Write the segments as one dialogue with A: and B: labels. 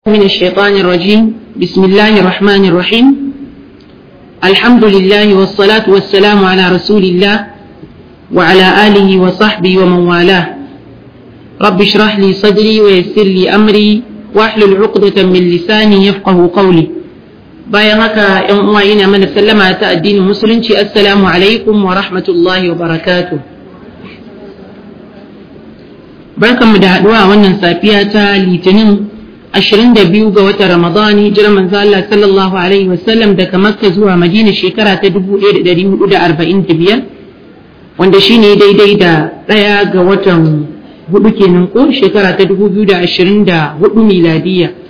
A: من الشيطان الرجيم بسم الله الرحمن الرحيم الحمد لله والصلاة والسلام على رسول الله وعلى آله وصحبه ومن والاه رب اشرح لي صدري ويسر لي أمري واحلل عقدة من لساني يفقه قولي bayan haka ‘yan uwa ina mana sallama ta addinin musulunci assalamu alaikum wa rahmatullahi wa barakatuh barkanmu da haɗuwa a wannan safiya ta litinin 22 ga watan Ramadan hijirar manzo Allah sallallahu alaihi wasallam daga Makka zuwa Madina shekara ta 1445 wanda shine daidai da ɗaya ga watan hudu kenan ko shekara ta 2024 miladiya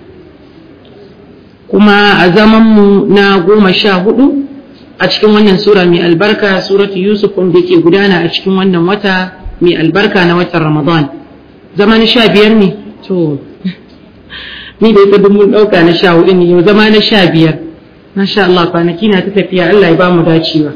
A: kuma a zaman mu na goma sha hudu a cikin wannan sura mai albarka suratu Yusuf wanda ke gudana a cikin wannan wata mai albarka na watan Ramadan zaman sha biyar ne to ni da ita duk mun ɗauka na sha hudu ne yau zama na sha biyar masha Allah kwanaki na ta tafiya Allah ya ba mu dacewa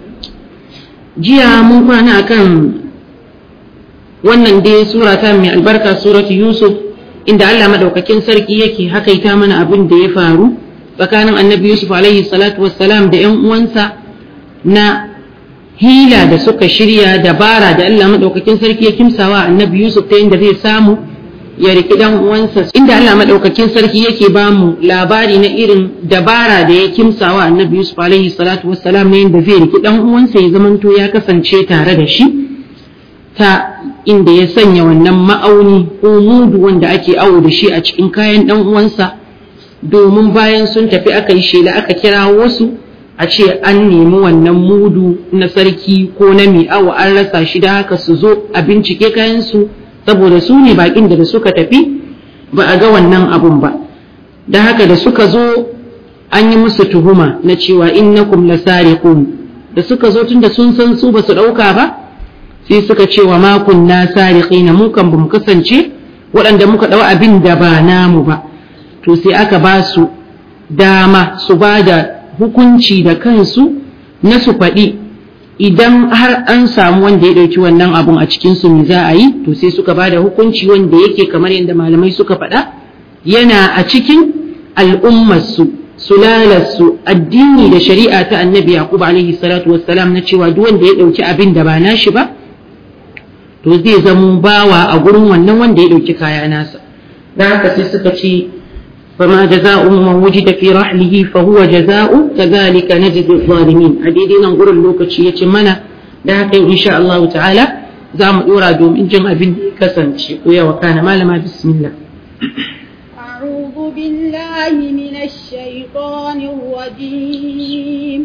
A: jiya mun kwana akan wannan dai sura ta mai albarka suratu Yusuf inda Allah madaukakin sarki yake hakaita mana abin da ya faru tsakanin annabi Yusuf alaihi salatu wassalam da ƴan uwansa na hila da suka shirya dabara da Allah madaukakin sarki ya kimsawa annabi Yusuf ta yadda zai samu ya riki dan uwansa inda Allah madaukakin sarki yake ba mu labari na irin dabara da ya kimsawa annabi Yusuf alaihi salatu wassalam ne yadda zai riki dan uwansa ya zamanto ya kasance tare da shi ta inda ya sanya wannan ma'auni ko mudu wanda ake awo da shi a cikin kayan dan uwansa domin bayan sun tafi aka yi shela aka kira wasu a ce an nemi wannan mudu na sarki ko na mai awo an rasa shi da haka su zo a bincike kayan su saboda su ne bakin da suka tafi ba a ga wannan abun ba da haka da suka zo an yi musu tuhuma na cewa innakum lasariqun da suka zo tunda sun san su ba su dauka ba sai suka ce wa ma kunna sariqina mu kan bamu kasance waɗanda muka dau abin da ba namu ba to sai aka ba su dama su ba da hukunci da kansu na su faɗi idan har an samu wanda ya ɗauki wannan abun a cikin su me za a yi to sai suka bada hukunci wanda yake kamar yadda malamai suka faɗa yana a cikin al'ummarsu sulalarsu addini da shari'a ta annabi yaqub alaihi salatu wassalam na cewa duk wanda ya ɗauki abin da ba nashi ba to zai zamo bawa a gurin wannan wanda ya ɗauki kaya nasa dan haka sai suka ce فما جزاء من وجد في رحله فهو جزاء كذلك نجزي الظالمين حديدي نقول اللوكتشي يتمنى da haka in sha Allah ta'ala za mu dora domin jin abin da ya kasance ko yawa kana malama bismillah
B: أعوذ بالله من الشيطان الرجيم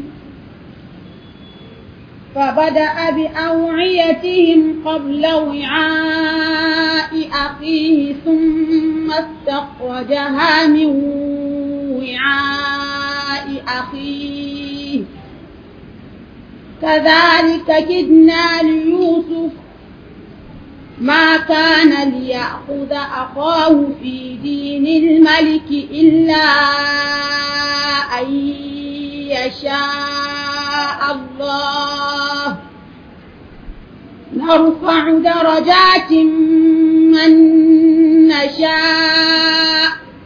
B: فبدأ بأوعيتهم قبل وعاء أخيه ثم استخرجها من وعاء أخيه كذلك كدنا ليوسف ما كان ليأخذ أخاه في دين الملك إلا أن يشاء الله نرفع درجات من نشاء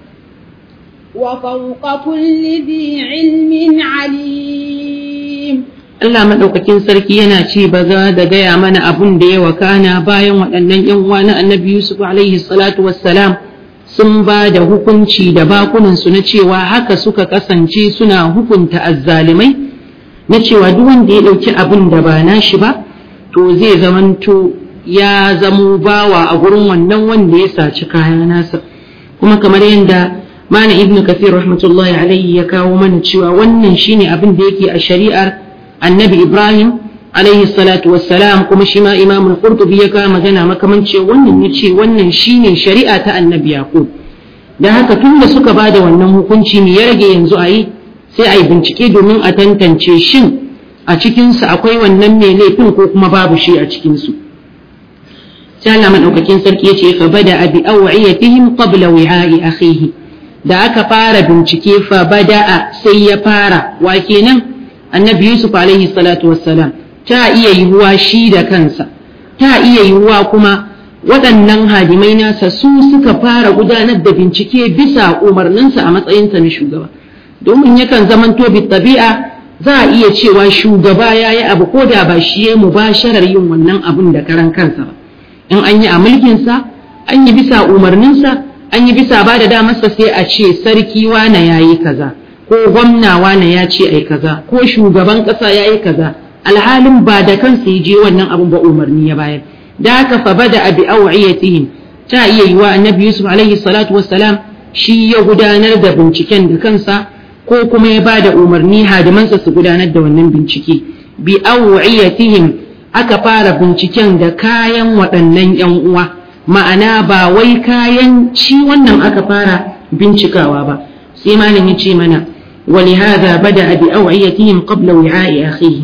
B: وفوق كل ذي علم عليم
A: Allah maɗaukakin sarki yana ce ba za da gaya mana abun da ya wakana bayan waɗannan ‘yan uwa na annabi Yusuf alaihi salatu wassalam sun ba da hukunci da bakunansu na cewa haka suka kasance suna hukunta azzalimai na cewa duk wanda ya ɗauki abin da ba nashi ba to zai zamanto ya zamo bawa a gurin wannan wanda ya saci kaya nasa kuma kamar yadda mana ibnu kathir rahmatullahi alaihi ya kawo mana cewa wannan shine abin da yake a shari'ar annabi ibrahim alaihi salatu wassalam kuma shi ma imamul qurtubi ya kawo magana makamanci wannan ya ce wannan shine shari'a ta annabi yaqub da haka tun da suka ba da wannan hukunci ne ya rage yanzu a yi sai a yi bincike domin a tantance shin a cikinsu akwai wannan mai laifin ko kuma babu shi a cikinsu sai Allah madaukakin sarki ya ce fa bada abi awiyatihim qabla wi'a'i akhihi da aka fara bincike fa bada'a sai ya fara wa kenan annabi yusuf alaihi salatu wassalam ta iya yiwuwa shi da kansa ta iya yiwuwa kuma waɗannan hadimai nasa su suka fara gudanar da bincike bisa umarninsa a matsayinsa na shugaba domin yakan zamanto bi tabi'a za a iya cewa shugaba ya yi abu ko da ba shi ya mubasharar yin wannan abun da karan kansa ba in an yi a mulkinsa an yi bisa umarninsa an yi bisa ba da damarsa sai a ce sarki wane ya yi kaza ko gwamna wane ya ce ai kaza ko shugaban ƙasa ya yi kaza alhalin ba da kansa ya je wannan abun ba umarni ya bayar da haka fa bada abi awiyatihim ta iya yiwa annabi yusuf alaihi salatu wassalam shi ya gudanar da binciken da kansa ko kuma ya bada umarni hadimansa su gudanar da wannan bincike bi awiyatihim aka fara binciken da kayan waɗannan yan uwa ma'ana ba wai kayan ci wannan aka fara bincikawa ba sai malam ya ce mana ولهذا بدأ بأوعيتهم قبل وعاء أخيه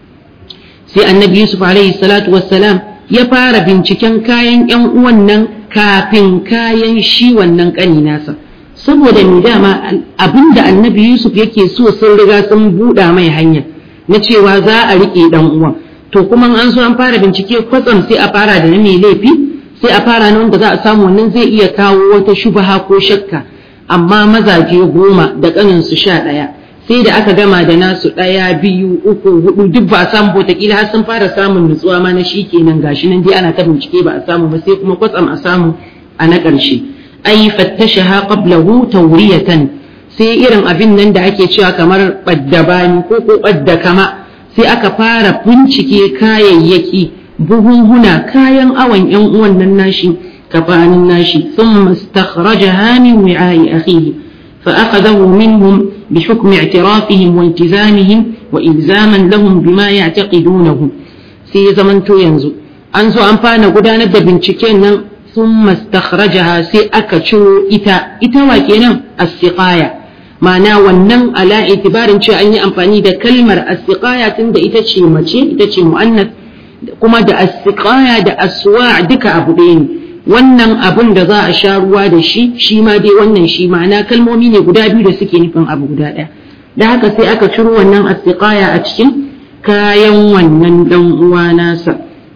A: sai annabi yusuf alaihi salatu wassalam ya fara binciken kayan yan uwan nan kafin kayan shi wannan kani nasa saboda ni dama abinda annabi yusuf yake so sun riga sun buɗa mai hanya na cewa za a riƙe dan uwan to kuma an so an fara bincike kwatsam sai a fara da na mai laifi sai a fara na wanda za a samu wannan zai iya kawo wata shubaha ko shakka amma mazaje goma da ƙaninsu sha ɗaya sai da aka gama da nasu ɗaya biyu uku hudu duk ba a samu wataƙila har sun fara samun nutsuwa ma na shi kenan gashi nan dai ana ta bincike ba a samu ba sai kuma kwatsam a samu a na ƙarshe ai fattashaha qablahu tawriyatan sai irin abin nan da ake cewa kamar baddabani ko ko badda kama sai aka fara bincike kayayyaki buhunhuna kayan awon yan uwan nan nashi kafanin nashi thumma istakhrajaha min wi'a'i akhihi فأخذه منهم بحكم اعترافهم والتزامهم وإلزاما لهم بما يعتقدونه في زمن تو ينزو أنزو أنفانا قدانا دا بنشكين ثم استخرجها سي أكتشو إتا إتا واكينا السقاية معنى ونن على اعتبار شو أني أنفاني دا كلمة السقاية تند إتا شي مچي إتا شي مؤنث كما دا السقاية دا أسواع دكا أبو دين wannan abun da za a sha ruwa da shi shi ma dai wannan shi ma'ana kalmomi ne guda biyu da suke nufin abu guda ɗaya da haka sai aka ciro wannan astiqaya a cikin kayan wannan dan uwa nasa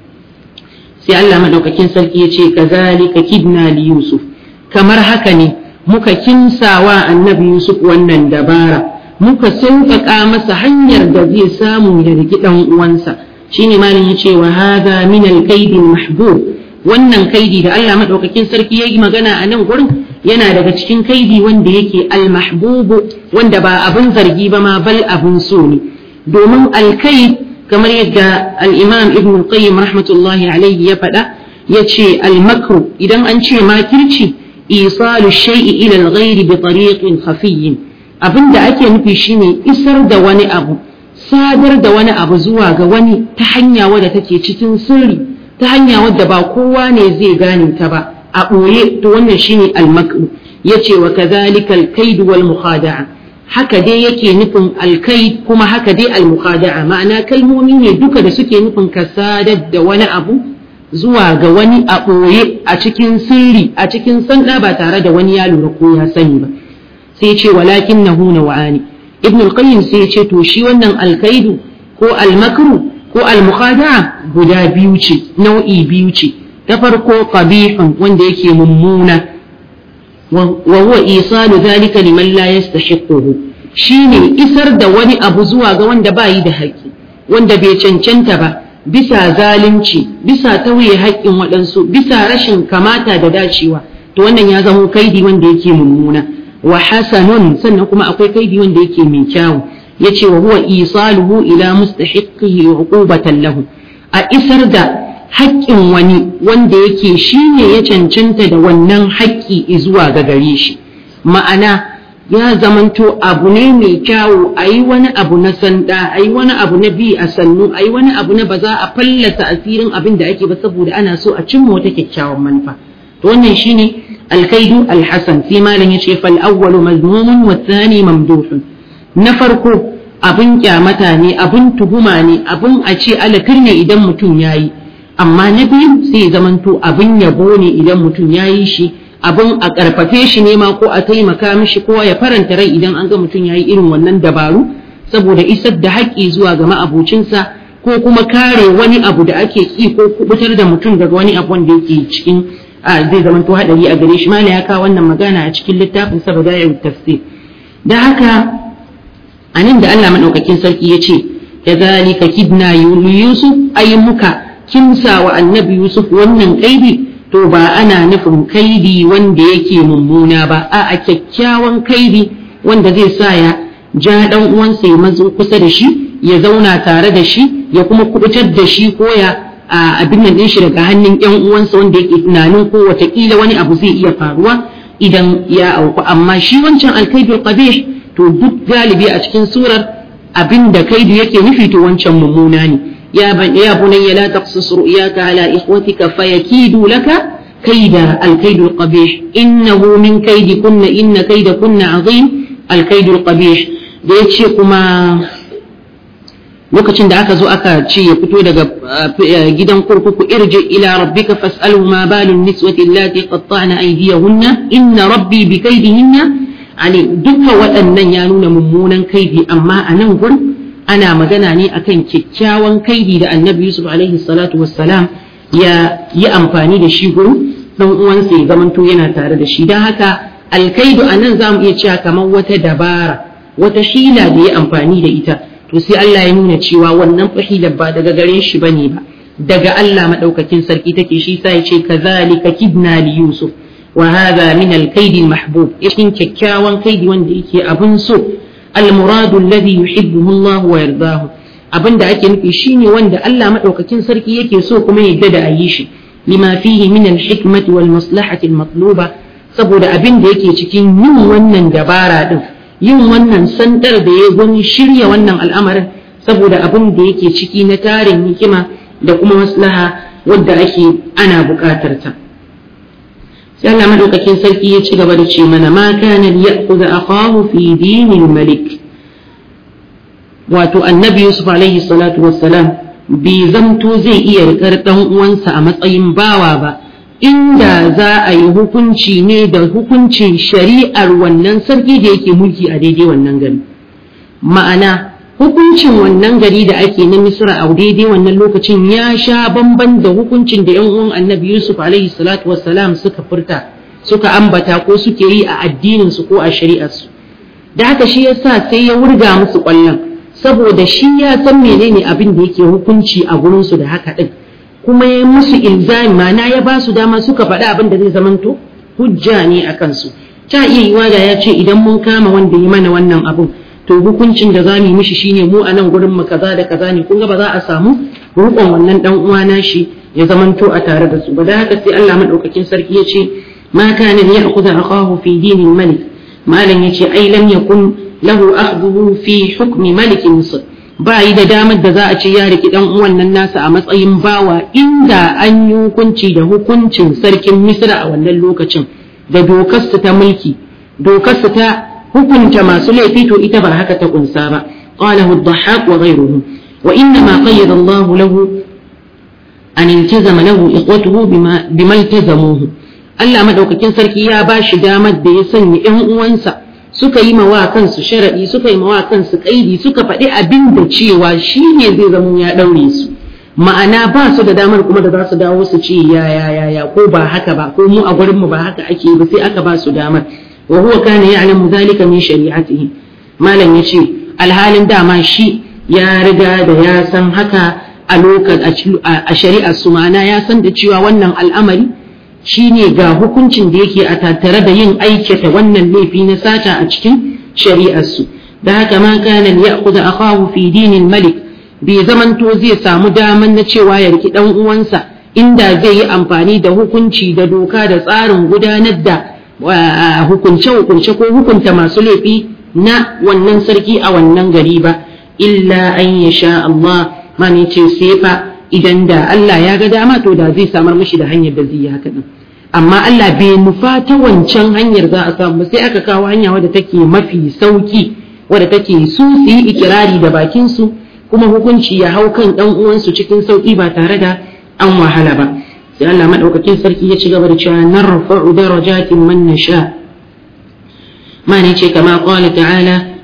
A: sai Allah madaukakin sarki ya ce kazalika kidna li yusuf kamar haka ne muka kinsawa annabi yusuf wannan dabara muka sauƙaƙa masa hanyar da zai samu ya rigi dan uwansa shine malam ya ce wa hadha min al-kaidi mahbub wannan kaidi da Allah maɗaukakin sarki ya yi magana a nan gurin yana daga cikin kaidi wanda yake almahbubu wanda ba abin zargi ba ma bal abin so ne domin alkaid kamar yadda al-imam ibn qayyim rahmatullahi alaihi ya faɗa ya ce almakru idan an ce makirci isalu shay'i ila al-ghairi bi tariqin khafiyyin abin da ake nufi shine isar da wani abu sadar da wani abu zuwa ga wani ta hanya wadda take cikin sirri ta hanya wadda ba kowa ne zai gane ta ba a ɓoye to wannan shine almakru yace wa kadhalika alkaid wal mukhada'a haka dai yake nufin alkaid kuma haka dai al mukhada'a ma'ana kalmomi ne duka da suke nufin ka sadar da wani abu zuwa ga wani a ɓoye a cikin sirri a cikin sanda ba tare da wani ya lura ko ya sani ba sai ce walakin nahu nawa'ani ibn al-qayyim sai ce to shi wannan alkaidu ko almakru ko almukhada'a guda biyu ce nau'i biyu ce ta farko qabihun wanda yake mummuna wa huwa isalu dhalika liman la yastahiquhu shine isar da wani abu zuwa ga wanda bayi da haƙƙi wanda bai cancanta ba bisa zalunci bisa tauye haƙƙin waɗansu bisa rashin kamata da dacewa to wannan ya zamo kaidi wanda yake mummuna wa hasanun sannan kuma akwai kaidi wanda yake mai kyawu yace wa huwa isaluhu ila mustahiqihi uqubatan lahu a isar da haƙƙin wani wanda yake shine ya cancanta da wannan haƙƙi zuwa ga gare shi ma'ana ya zamanto abu ne mai kyawu a yi wani abu na sanda a yi wani abu na bi a sannu a yi wani abu na ba za a fallasa asirin abin da ake ba saboda ana so a cimma wata kyakkyawan manufa to wannan shine alkaidu alhasan sai malam yace fal awwalu mazmumun wa thani mamduhun na farko abin kyamata ne abin tuhuma ne abin a ce alakir ne idan mutum ya yi amma na biyu sai zamanto abin yabo ne idan mutum ya yi shi abin a ƙarfafe shi ne ma ko a taimaka mishi ko ya faranta rai idan an ga mutum ya yi irin wannan dabaru saboda isar da haƙƙi zuwa ga ma'abocinsa ko kuma kare wani abu da ake ki ko kubutar da mutum daga wani abu wanda yake cikin zai zama to hadari a gare shi mala ya kawo wannan magana a cikin littafin sa badai'ut tafsir da haka anan da Allah madaukakin sarki ya ce kadhalika kidna yusuf ay muka kimsa wa annabi yusuf wannan kaidi to ba ana nufin kaidi wanda yake mummuna ba a a kyakkyawan kaidi wanda zai sa ya ja dan uwansa ya mazo kusa da shi ya zauna tare da shi ya kuma kubutar da shi ko ya abin nan shi daga hannun yan uwansa wanda yake tunanin ko watakila wani abu zai iya faruwa idan ya auku amma shi wancan alkaidul qabih to duk galibi a cikin surar abin da kaidu yake nufi to wancan mummuna ne ya ban ya bunayya la taqsus ru'yaka ala ikhwatika fayakidu laka kaida alkaidul qabih innahu min kaidikunna inna kaidakunna azim alkaidul qabih da yace kuma lokacin da aka zo aka ce ya fito daga gidan kurkuku irji ila rabbika fas'alhu ma balun niswati allati qatta'na aydiyahunna inna rabbi bi kaydihinna ali dukkan waɗannan ya nuna mummunan kaidi amma a nan gurin ana magana ne akan kyakkyawan kaidi da annabi yusuf alaihi salatu wassalam ya yi amfani da shi gurin dan uwansa ya zamanto yana tare da shi don haka alkaidu a nan za mu iya cewa kamar wata dabara wata hila da ya amfani da ita to sai Allah ya nuna cewa wannan fahilar ba daga gare shi bane ba daga Allah madaukakin sarki take shi sai ya ce kazalika kidna li yusuf wa hadha min al-kayd al-mahbub ishin kyakkyawan kaidi wanda yake abun so al-muradu alladhi yuhibbuhu Allah wa yardahu abinda ake nufi shine wanda Allah madaukakin sarki yake so kuma yadda da ayi shi lima fihi min al-hikmati wal maslahati al-matluba saboda abin da yake cikin yin wannan dabara din yin wannan sandar da ya gwani shirya wannan al'amarin saboda abin da yake ciki na tarin hikima da kuma maslaha wadda ake ana buƙatar ta sai Allah madaukakin sarki ya ci gaba da ce mana ma kana ya'khudha akahu fi dinil malik wato annabi yusuf alaihi salatu wassalam bai zamto zai iya rikar dan uwansa a matsayin bawa ba inda za a yi hukunci ne da hukuncin shari'ar wannan sarki da yake mulki a daidai wannan gari ma'ana hukuncin wannan gari da ake na misra a daidai wannan lokacin ya sha bamban da hukuncin da yan uwan annabi yusuf alaihi salatu wassalam suka furta suka ambata ko suke yi a addinin su ko a shari'ar su da haka shi yasa sai ya wurga musu kwallon saboda shi ya san menene abin da yake hukunci a gurin su da haka din kuma ya musu ilzami mana ya ba su dama suka faɗi abin da zai zamanto hujja ne a kansu ta iya yiwa da ya ce idan mun kama wanda ya mana wannan abin to hukuncin da za mu yi mishi shine mu a nan gurin mu kaza da kaza ne kun ga ba za a samu rukon wannan dan uwa nashi ya zamanto a tare da su ba da haka sai Allah madaukakin sarki ya ce ma kana ya'khudha akahu fi dinil malik malam yace ai lam yakun lahu akhdhuhu fi hukmi malik misr ba yi da damar da za a ce ya riki dan uwan nan nasa a matsayin bawa inda an yi hukunci da hukuncin sarkin misra a wannan lokacin da dokarsu ta mulki dokarsu ta hukunta masu laifi to ita ba haka ta kunsa ba qalahu ad-dhahhak wa ghayruhu wa inna ma qayyada Allah lahu an iltazama lahu ikhwatuhu bima bima iltazamuhu Allah madaukakin sarki ya ba shi damar da ya sanya ƴan uwansa suka yi mawa kansu sharaɗi suka yi mawa kansu kaidi suka faɗi abin da cewa shi ne zai zama ya ɗaure su ma'ana ba su da damar kuma da za su dawo su ce ya ya ya ya ko ba haka ba ko mu a gurin mu ba haka ake ba sai aka ba su damar wa huwa kana ya'lamu dhalika min shari'atihi malam yace alhalin dama shi ya riga da ya san haka a lokacin a shari'ar su ma'ana ya san da cewa wannan al'amari shine ga hukuncin da yake a tattare da yin aikata wannan laifi na sata a cikin shari'arsu da haka ma kana ya'khudha akahu fi dinil malik bai zamanto zai samu daman na cewa ya riki dan uwansa inda zai yi amfani da hukunci da doka da tsarin gudanar da hukunce hukunce ko hukunta masu laifi na wannan sarki a wannan gari ba illa an yasha Allah mani ce sai fa idan da Allah ya ga dama to da zai samar mishi da hanyar da zai yi haka din amma Allah bai nufa ta wancan hanyar za a samu sai aka kawo hanya wadda take mafi sauki wadda take su su yi ikirari da bakin su kuma hukunci ya hau kan dan uwansu cikin sauki ba tare da an wahala ba sai Allah madaukakin sarki ya ci gaba da cewa narfa'u darajatin man nasha ma ne ce kama qala ta'ala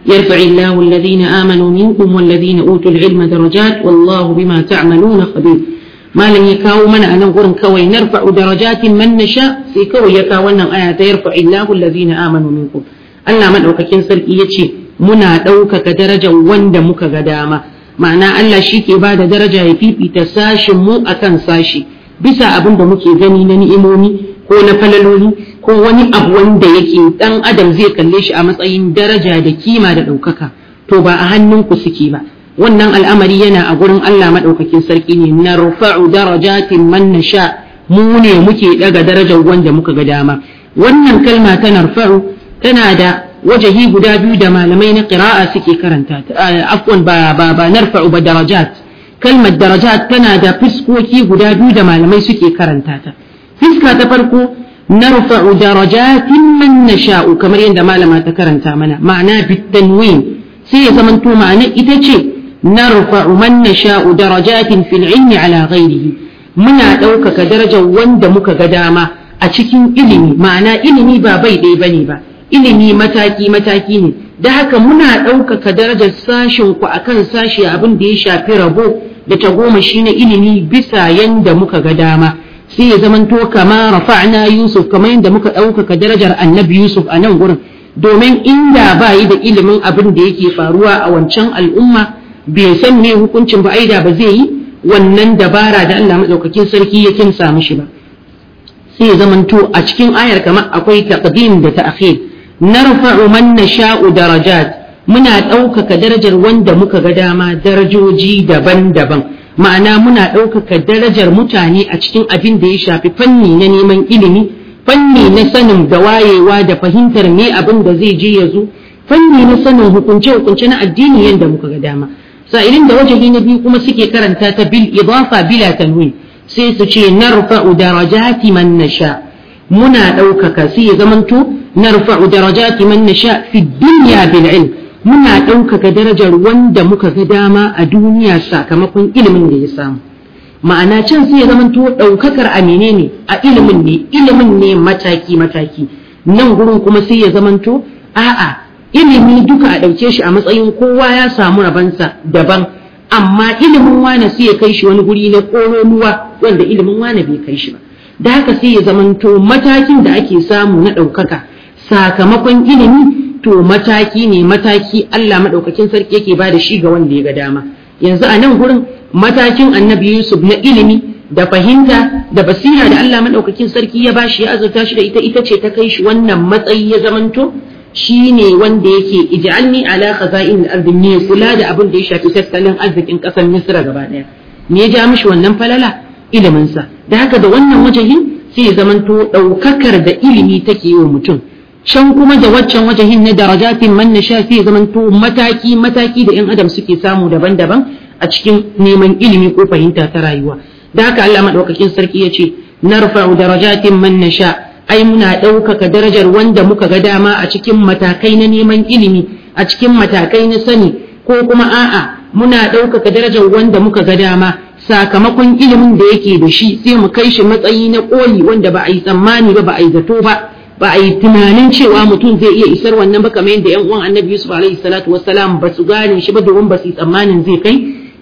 A: يرفع الله الذين آمنوا منكم والذين أوتوا العلم درجات والله بما تعملون خبير ما لن يكاو من أنا قرن كوي نرفع درجات من نشاء في كوي يكاو أن آيات يرفع الله الذين آمنوا منكم Allah maɗaukakin sarki ya ce muna ɗaukaka darajar wanda muka ga dama ma'ana Allah shi ke ba da daraja ya fifita sashin mu akan sashi bisa abin da muke gani na ni'imomi ko na falaloli ko wani abu wanda yake dan adam zai kalle shi a matsayin daraja da kima da ɗaukaka to ba a hannunku suke ba wannan al'amari yana a gurin Allah maɗaukakin sarki ne na rufa'u darajatin man nasha mu ne muke daga darajar wanda muka ga dama wannan kalma ta narfa'u tana da wajahi guda biyu da malamai na qira'a suke karanta afwan ba ba ba narfa'u ba darajat kalmar darajat tana da fiskoki guda biyu da malamai suke karanta ta fiska ta farko narfa'u darajatin man nasha'u kamar yadda malama ta karanta mana ma'ana bitanwin sai ya zamanto ma'ana ita ce narfa'u man nasha'u darajatin fil ilmi ala ghairihi muna ɗaukaka darajar wanda muka ga dama a cikin ilimi ma'ana ilimi ba bai ɗaya bane ba ilimi mataki mataki ne da haka muna ɗaukaka darajar sashin ku akan sashi abin da ya shafi rabo da tagomashi na ilimi bisa yanda muka ga dama sai ya zamanto kama rafa'na Yusuf kamar yadda muka ɗaukaka darajar annabi Yusuf a nan gurin domin inda ba yi da ilimin abin da yake faruwa a wancan al'umma bai san me hukuncin ba aida ba zai yi wannan dabara da Allah maɗaukakin sarki ya kinsa mishi ba sai ya zamanto a cikin ayar kamar akwai taqdim da ta'khir narfa'u man nasha'u darajat muna ɗaukaka darajar wanda muka ga dama darajoji daban-daban ma'ana muna ɗaukaka darajar mutane a cikin abin da ya shafi fanni na neman ilimi fanni na sanin da wayewa da fahimtar me abin da zai je ya zo fanni na sanin hukunce-hukunce na addini yadda muka ga dama sa'ilin da wajahi na biyu kuma suke karanta ta bil idafa bila tanwin sai su ce narfa'u darajati man nasha muna ɗaukaka sai ya zamanto narfa'u darajati man nasha fi dunya bil ilm muna ɗaukaka darajar wanda muka ga dama a duniya sakamakon ilimin da ya samu ma'ana can sai ya zamanto ɗaukakar a menene a ilimin ne ilimin ne mataki mataki nan gurin kuma sai ya zamanto a'a ilimi duka a ɗauke shi a matsayin kowa ya samu rabansa daban amma ilimin wane sai ya kai shi wani guri na ƙololuwa wanda ilimin wane bai kai shi ba da haka sai ya zamanto matakin da ake samu na ɗaukaka sakamakon ilimi to mataki ne mataki Allah maɗaukakin sarki yake ba da shi ga wanda ya ga dama yanzu a nan gurin matakin annabi Yusuf na ilimi da fahimta da basira da Allah maɗaukakin sarki ya bashi ya azurta shi da ita ita ce ta kai shi wannan matsayi ya zamanto shi ne wanda yake ij'alni ala khaza'in al-ardi ne kula da abin da ya shafi tattalin arzikin ƙasar Misra gaba ɗaya me ya ja mishi wannan falala ilimin sa da haka da wannan wajahin sai ya zamanto ɗaukakar da ilimi take yi wa mutum can kuma da waccan wajahin na darajatin man nasha sai zamanto mataki mataki da yan adam suke samu daban-daban a cikin neman ilimi ko fahimta ta rayuwa da haka Allah madaukakin sarki ya ce narfa'u darajatin man nasha ai muna ɗaukaka darajar wanda muka ga dama a cikin matakai na neman ilimi a cikin matakai na sani ko kuma a'a muna ɗaukaka darajar wanda muka ga dama sakamakon ilimin da yake da shi sai mu kai shi matsayi na ƙoli wanda ba a yi tsammani ba ba a yi zato ba ba a yi tunanin cewa mutum zai iya isar wannan ba kamar yadda 'yan uwan annabi yusuf alaihi salatu wassalam ba su gane shi ba domin ba su yi tsammanin zai kai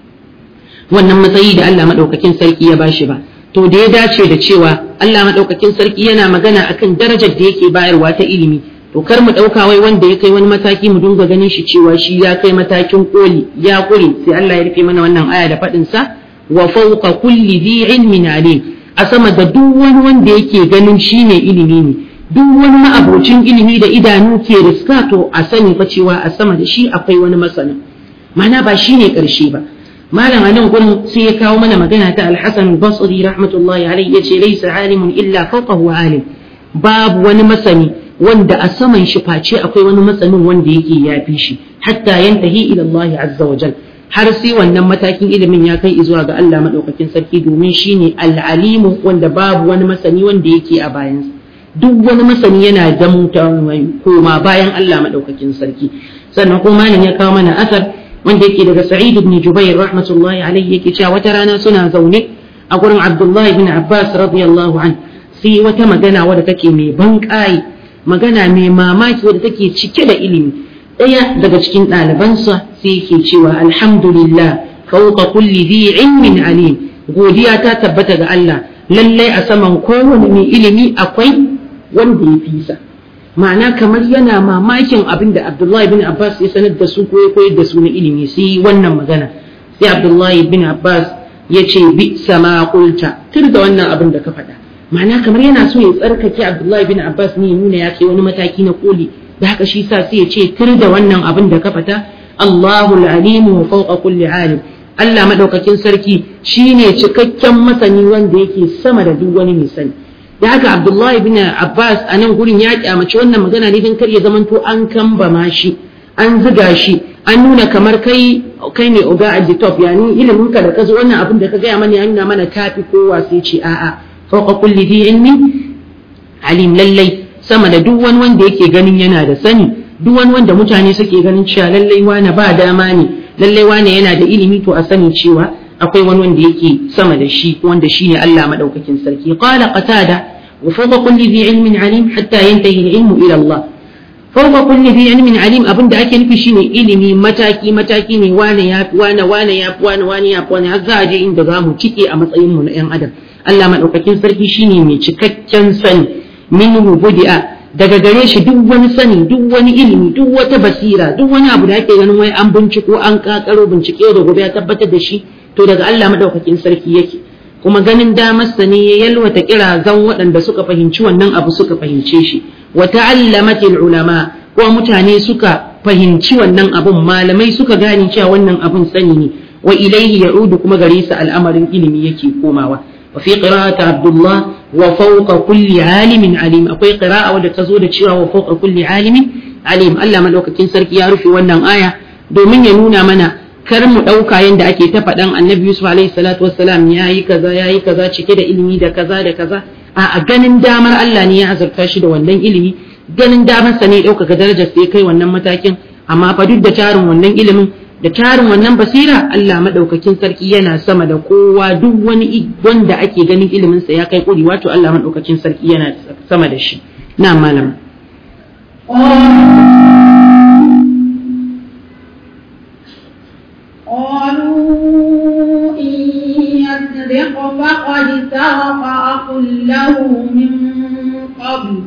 A: wannan matsayi da Allah madaukakin sarki ya bashi ba to da ya dace da cewa Allah madaukakin sarki yana magana akan darajar da yake bayarwa ta ilimi to kar mu dauka wai wanda ya kai wani mataki mu dinga ganin shi cewa shi ya kai matakin koli ya kure sai Allah ya rufe mana wannan aya da fadin sa wa fawqa kulli dhi ilmin alim a sama da duk wani wanda yake ganin shine ilimi ne duk wani ma'abocin ilimi da idanu ke riska to a sani fa cewa a sama da shi akwai wani masana mana ba shi ne ƙarshe ba malam a nan gurin sai ya kawo mana magana ta alhassan basri rahmatullahi alaihi ya ce laisa alimun illa fawqahu alim babu wani masani wanda a saman shi face akwai wani masanin wanda yake yafi shi hatta yantahi ila Allah azza wa jal har sai wannan matakin ilimin ya kai zuwa ga Allah madaukakin sarki domin shine al-alimu wanda babu wani masani wanda yake a bayansa duk wani masani yana zamuta koma bayan Allah madaukakin sarki sannan kuma malam ya kawo mana asar wanda yake daga Sa'id ibn Jubair rahmatullahi alayhi yake cewa wata rana suna zaune a gurin Abdullahi ibn Abbas radiyallahu an sai wata magana wadda take mai ban magana mai mamaki wadda take cike da ilimi ɗaya daga cikin ɗalibansa sai yake cewa alhamdulillah fawqa kulli dhi ilmin alim godiya ta tabbata ga Allah lallai a saman kowane mai ilimi akwai wanda ya fisa ma'ana kamar yana mamakin abin da Abdullahi bin Abbas ya sanar da su ko ya koyar da su na ilimi sai wannan magana sai Abdullahi bin Abbas ya ce bi sama kulta tur da wannan abin da ka faɗa ma'ana kamar yana so ya tsarkake Abdullahi bin Abbas ne ya nuna ya kai wani mataki na koli da haka shi sa sai ya ce tur da wannan abin da ka faɗa Allahul alimu wa fawqa kulli alim Allah madaukakin sarki shine cikakken masani wanda yake sama da duk wani mai sani da haka Abdullahi bin Abbas a nan gurin ya kyamaci wannan magana ne don kar ya zamanto an kambama shi an ziga shi an nuna kamar kai kai ne oga at the top yani ilimin ka da ka zo wannan abin da ka gaya mana ya nuna mana kafi kowa sai ce a'a fawqa kulli dhi ilmi alim lallai sama da duk wani wanda yake ganin yana da sani duk wani wanda mutane suke ganin cewa lallai wane ba dama ne lallai wane yana da ilimi to a sani cewa akwai wani wanda yake sama da shi wanda shine Allah madaukakin sarki qala qatada wa fawqa kulli dhi ilmin alim hatta yantahi al-ilmu ila Allah fawqa kulli dhi ilmin alim abinda ake nufi shine ilimi mataki mataki ne wane ya fi wane wane ya fi wane wane ya fi wane har za a je inda za mu cike a matsayin mu na yan adam Allah madaukakin sarki shine mai cikakken sani minhu budi'a daga gare shi duk wani sani duk wani ilimi duk wata basira duk wani abu da ake ganin wai an binciko an kakaro bincike da gobe ya tabbatar da shi to daga Allah madaukakin sarki yake kuma ganin damarsa ne ya yalwata kirazan waɗanda suka fahimci wannan abu suka fahimce shi wa ta'allamatil ulama ko mutane suka fahimci wannan abun malamai suka gane cewa wannan abun sani ne wa ilaihi ya'udu kuma gare sa al'amarin ilimi yake komawa wa fi qira'ati abdullah wa fawqa kulli alimin alim akwai qira'a wadda ta zo da cewa wa fawqa kulli alimin alim Allah madaukakin sarki ya rufe wannan aya domin ya nuna mana kar mu ɗauka yadda ake ta faɗan annabi Yusuf alaihi salatu wassalam ya yi kaza ya yi kaza cike da ilimi da kaza da kaza a ganin damar Allah ne ya azurta shi da wannan ilimi ganin damar sa ne ɗaukaka darajar sai kai wannan matakin amma fa duk da tarin wannan ilimin da tarin wannan basira Allah madaukakin sarki yana sama da kowa duk wani wanda ake ganin ilimin sa ya kai kuri wato Allah madaukakin sarki yana sama da shi na malama
B: قالوا إن يسرق فقد سرق أخ له من قبل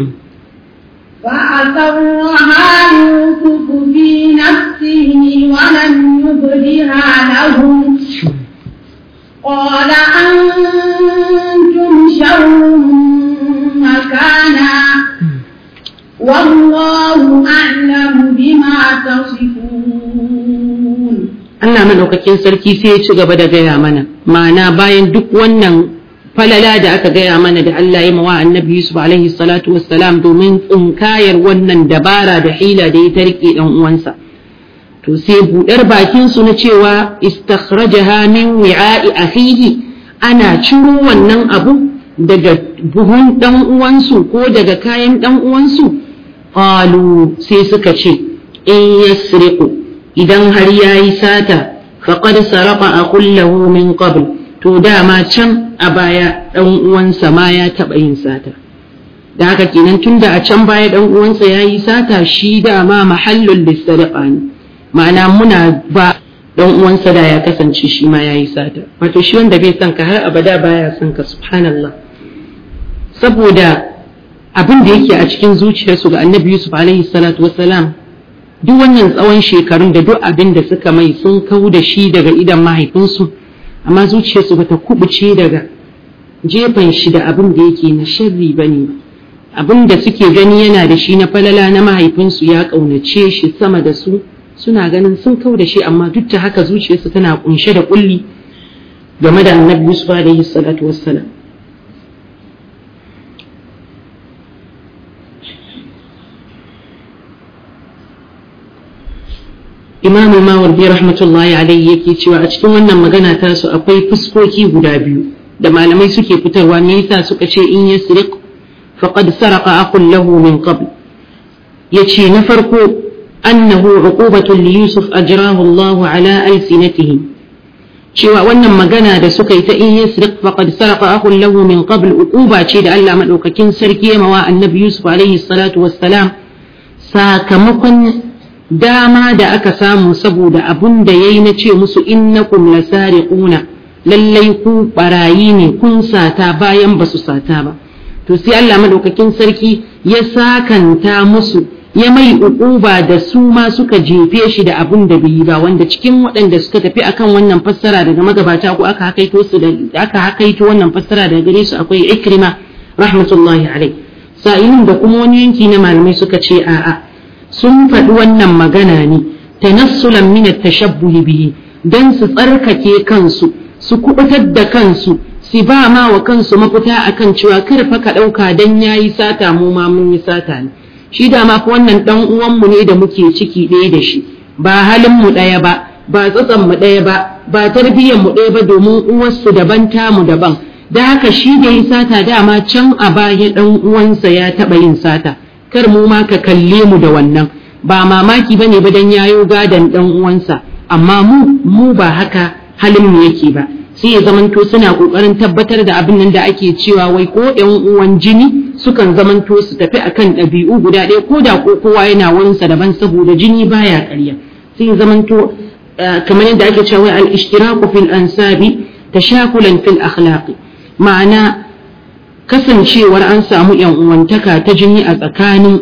B: فأسرها يوسف في نفسه ولم يبدها لهم قال أنتم شر مكانا والله أعلم بما تصفون
A: Allah maɗaukakin sarki sai ya ci gaba da gaya mana ma'ana bayan duk wannan falala da aka gaya mana da Allah ya mawa annabi Yusuf alaihi salatu wassalam domin tsinkayar wannan dabara da hila da ya ta rike dan uwansa to sai budar bakin su na cewa istakhrajaha min wi'a'i akhihi ana ciro wannan abu daga buhun dan uwansu ko daga kayan dan uwansu qalu sai suka ce in yasriqu idan har ya yi sata faƙad sarrafa a kullahu min qabl to dama can a baya ɗan uwansa ma ya taɓa yin sata da haka kenan tun da a can baya ɗan uwansa ya yi sata shi dama mahallul lissariƙa ne ma'ana muna ba ɗan uwansa da ya kasance shi ma ya yi sata wato shi wanda bai son ka har abada baya son ka subhanallah saboda abin da yake a cikin zuciyarsu ga annabi yusuf alaihi salatu wassalam duk wannan tsawon shekarun da duk abin da suka mai sun kau da shi daga idan mahaifinsu amma zuciyarsu bata kubuce daga jefan shi da abin da yake na sharri ba ne abin da suke gani yana da shi na falala na mahaifinsu ya ƙaunace shi sama da su suna ganin sun kau da shi amma duk da haka zuciyarsu tana kunshe da kulli game da annabi Yusuf alaihi salatu wassalam imamu mawardi rahmatullahi alaihi yake cewa a cikin wannan magana ta su akwai fuskoki guda biyu da malamai suke fitarwa me yasa suka ce in yasriq faqad saraqa aqul lahu min qabl yace na farko annahu uqubatun li yusuf ajrahu Allah ala alsinatihim cewa wannan magana da suka yi ta in yasriq faqad saraqa aqul lahu min qabl uquba ce da Allah madaukakin sarki ya mawa annabi yusuf alaihi salatu wassalam sakamakon dama da aka samu saboda abun da yayi na ce musu innakum lasariquna lallai ku barayi ne kun sata bayan ba su sata ba to sai Allah madaukakin sarki ya sakanta musu ya mai uquba da su ma suka jefe shi da abun da bai yi ba wanda cikin waɗanda suka tafi akan wannan fassara daga magabata ko aka hakaito su da aka hakaito wannan fassara daga gare su akwai Ikrima rahmatullahi alai sa'ilin da kuma wani yanki na malamai suka ce a'a sun faɗi wannan magana ne tanassulan min at-tashabbuh bihi dan su tsarkake kansu su kubutar da kansu su ba ma wa kansu mafita akan cewa kar fa ka ɗauka dan yayi sata mu ma mun yi sata ne shi da ma wannan dan uwanmu ne da muke ciki ɗaya da shi ba halin mu ɗaya ba ba tsatsan mu ɗaya ba ba tarbiyyar mu ɗaya ba domin uwarsu daban tamu daban da haka shi da yi sata dama can a baya dan uwansa ya taɓa yin sata kar mu ma ka kalle mu da wannan ba mamaki bane ba dan yayo gadan dan uwansa amma mu mu ba haka halin mu yake ba sai ya zamanto suna kokarin tabbatar da abin nan da ake cewa wai ko yan uwan jini sukan zamanto su tafi akan ɗabi'u guda ɗaya ko da ko kowa yana wurinsa daban saboda jini baya ƙarya sai ya zamanto kamar yadda ake cewa al-ishtiraku fil ansabi tashakulan fil akhlaqi ma'ana kasancewar an samu yan uwantaka ta jini a tsakanin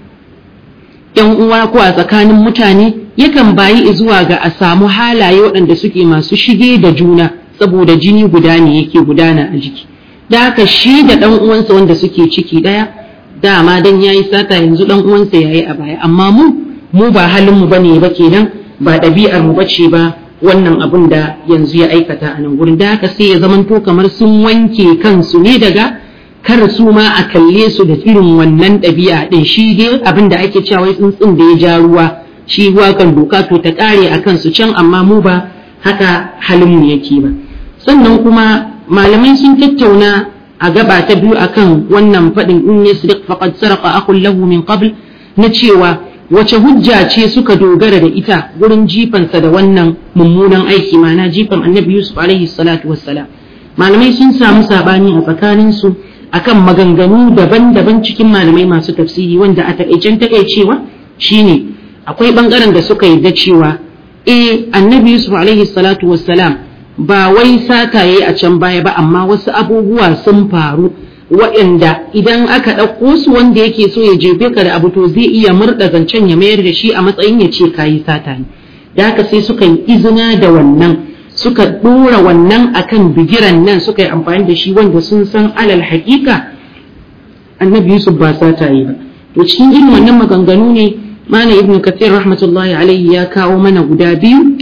A: yan uwa ko a tsakanin mutane yakan bayi zuwa ga a samu halaye waɗanda suke masu shige da juna saboda jini guda ne yake gudana a jiki da haka shi da ɗan uwansa wanda suke ciki ɗaya dama dan yayi sata yanzu ɗan uwansa yayi a baya amma mu mu ba halin mu bane ba kenan ba ɗabi'ar mu bace ba wannan abun da yanzu ya aikata a nan gurin da haka sai ya zamanto kamar sun wanke kansu ne daga kar su ma a kalle su da irin wannan ɗabi'a ɗin shi dai abin da ake cewa tsuntsun da ya ja ruwa shi ruwa kan doka to ta ƙare a kansu can amma mu ba haka halin mu yake ba sannan kuma malamai sun tattauna a gaba ta biyu akan wannan faɗin in yasriq faqad saraqa akhun lahu min qabl na cewa wace hujja ce suka dogara da ita gurin jifansa da wannan mummunan aiki mana jifan annabi yusuf alaihi salatu wassalam malamai sun samu sabani a tsakanin su akan maganganu daban-daban cikin malamai masu tafsiri wanda a takaicen takaicewa shine akwai bangaren da suka yarda cewa eh annabi yusuf alaihi salatu wassalam ba wai sata yayi a can baya ba amma wasu abubuwa sun faru waɗanda idan aka ɗauko su wanda yake so ya jefe ka da abu to zai iya murɗa zancen ya mayar da shi a matsayin ya ce kayi sata ne da haka sai suka yi izina da wannan suka ɗora wannan akan bigiran nan suka yi amfani da shi wanda sun san alal haƙiƙa annabi yusuf ba sata yi ba to cikin irin wannan maganganu ne mana ibn kathir rahmatullahi alaihi ya kawo mana guda biyu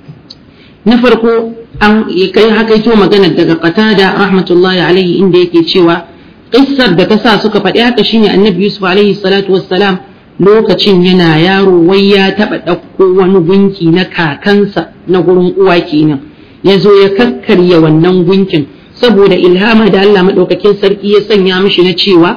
A: na farko an kai hakaito maganar daga qatada rahmatullahi alaihi inda yake cewa qissar da ta sa suka faɗi haka shine annabi yusuf alaihi salatu wassalam lokacin yana yaro wai ya taɓa ɗauko wani gunki na kakansa na gurin uwa kenan ya zo ya kakkarya wannan gunkin saboda ilhama da Allah maɗaukakin sarki ya sanya mishi na cewa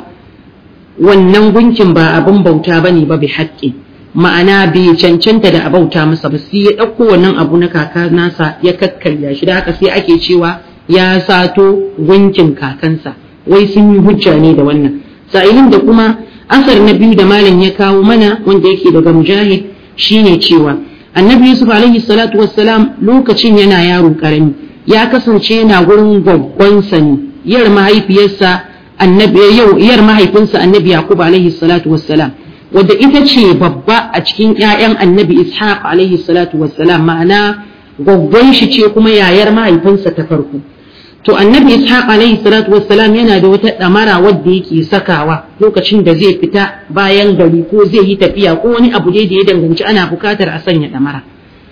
A: wannan gunkin ba abin bauta bane ba bi haƙƙi ma'ana bai cancanta da a bauta masa ba sai ya ɗauko wannan abu na kaka nasa ya kakkarya shi da haka sai ake cewa ya sato gunkin kakansa wai sun yi hujja ne da wannan sa'ilin da kuma asar na biyu da malam ya kawo mana wanda yake daga mujahid shine cewa annabi yusuf alaihi salatu wassalam lokacin yana yaro karami ya kasance yana gurin gwaggwansa ne yar mahaifiyarsa annabi yau yar mahaifinsa annabi yaqub alaihi salatu wassalam wadda ita ce babba a cikin ƴaƴan annabi ishaq alaihi salatu wassalam ma'ana gwaggwan shi ce kuma yayar mahaifinsa ta farko to annabi ishaq alaihi salatu wassalam yana da wata damara wadda yake sakawa lokacin da zai fita bayan gari ko zai yi tafiya ko wani abu dai da ya danganci ana bukatar a sanya damara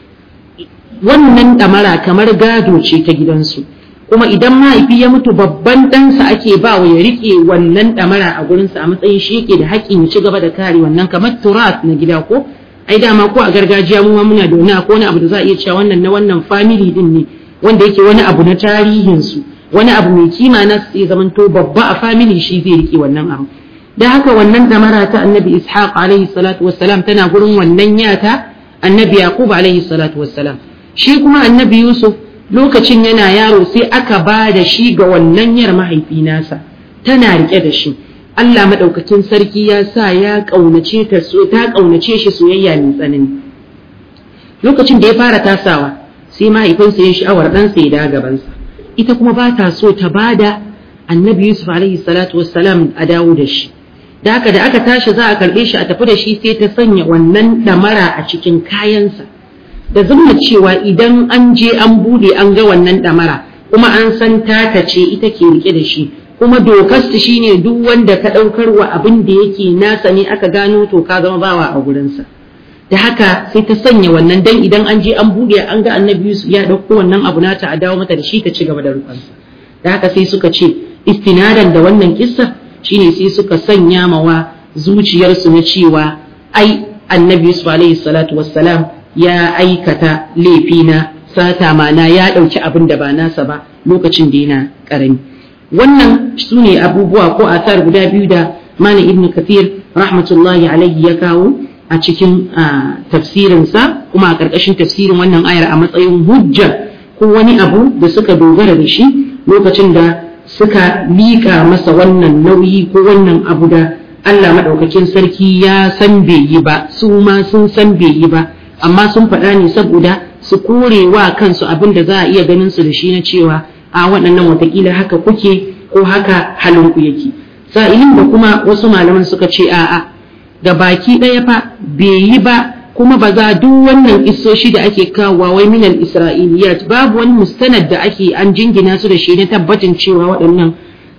A: wannan damara kamar gado ce ta gidansu kuma idan mahaifi ya mutu babban ɗansa ake ba wa ya riƙe wannan ɗamara a gurinsa a matsayin shi yake da haƙƙin ya ci gaba da kare wannan kamar turat na gida ko ai dama ko a gargajiya mu ma muna da wani akwai wani abu da za a iya cewa wannan na wannan family din ne wanda yake wani abu na tarihin su wani abu mai kima na sai zamanto babba a family shi zai riƙe wannan abu da haka wannan ɗamara ta annabi ishaq alaihi salatu wassalam tana gurin wannan yata annabi yaqub alaihi salatu wassalam shi kuma annabi yusuf lokacin yana yaro sai aka ba da shi ga wannan yar mahaifi nasa tana rike da shi Allah madaukakin sarki ya sa ya kaunace ta so ta kaunace shi soyayya mai tsanani lokacin da ya fara tasawa sai mahaifinsa ya sha'awar ɗansa ya da gabansa ita kuma ba ta so ta bada annabi yusuf alaihi salatu wassalam a dawo da shi da haka da aka tashi za a karɓe shi a tafi da shi sai ta sanya wannan ɗamara a cikin kayansa da zumma cewa idan an je an bude an ga wannan ɗamara kuma an san tata ce ita ke rike da shi kuma dokar su shine duk wanda ka ɗaukar wa abin da yake nasa ne aka gano to ka zama bawa a gurinsa da haka sai ta sanya wannan dan idan an je an bude an ga annabi Yusuf ya ɗauko wannan abu nata a dawo mata da shi ta ci gaba da rufansa da haka sai suka ce istinadan da wannan kissa shine sai suka sanya mawa zuciyarsu na cewa ai annabi Yusuf alaihi salatu wassalam ya aikata laifi na sata mana ya ɗauki abin da ba nasa ba lokacin da yana ƙarami wannan su ne abubuwa ko asar guda biyu da malam ibn kathir rahmatullahi alaihi ya kawo a cikin tafsirinsa kuma a ƙarƙashin tafsirin wannan ayar a matsayin hujja ko wani abu da suka dogara da shi lokacin da suka liƙa masa wannan nauyi ko wannan abu da Allah maɗaukakin sarki ya san bai yi ba su ma sun san bai yi ba amma sun faɗa ne saboda su kore wa kansu abin da za a iya ganin su da shi na cewa a waɗannan watakila haka kuke ko haka halinku yake sa'ilin da kuma wasu malaman suka ce a'a ga baki ɗaya fa bai yi ba kuma ba za duk wannan isoshi da ake kawowa wai minal isra'iliyat babu wani mustanad da ake an jingina su da shi na tabbatin cewa waɗannan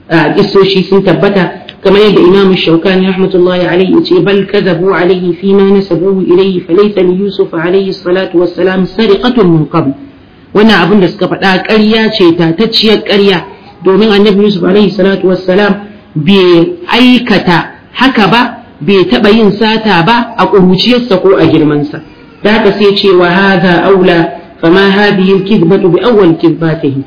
A: isoshi sun tabbata kamar yadda imam shaukani rahmatullahi alaihi ce bal kadhabu alaihi fi ma nasabuhu ilayhi falaysa li yusuf alaihi salatu wassalam sariqatun min qabl wannan abin da suka faɗa ƙarya ce tatacciyar ƙarya domin annabi yusuf alaihi salatu wassalam bai aikata haka ba bai taɓa yin sata ba a ƙuruciyarsa ko a girmansa da haka sai ce wa hadha aula fama hadhihi al-kidbatu bi awwal kidbatihi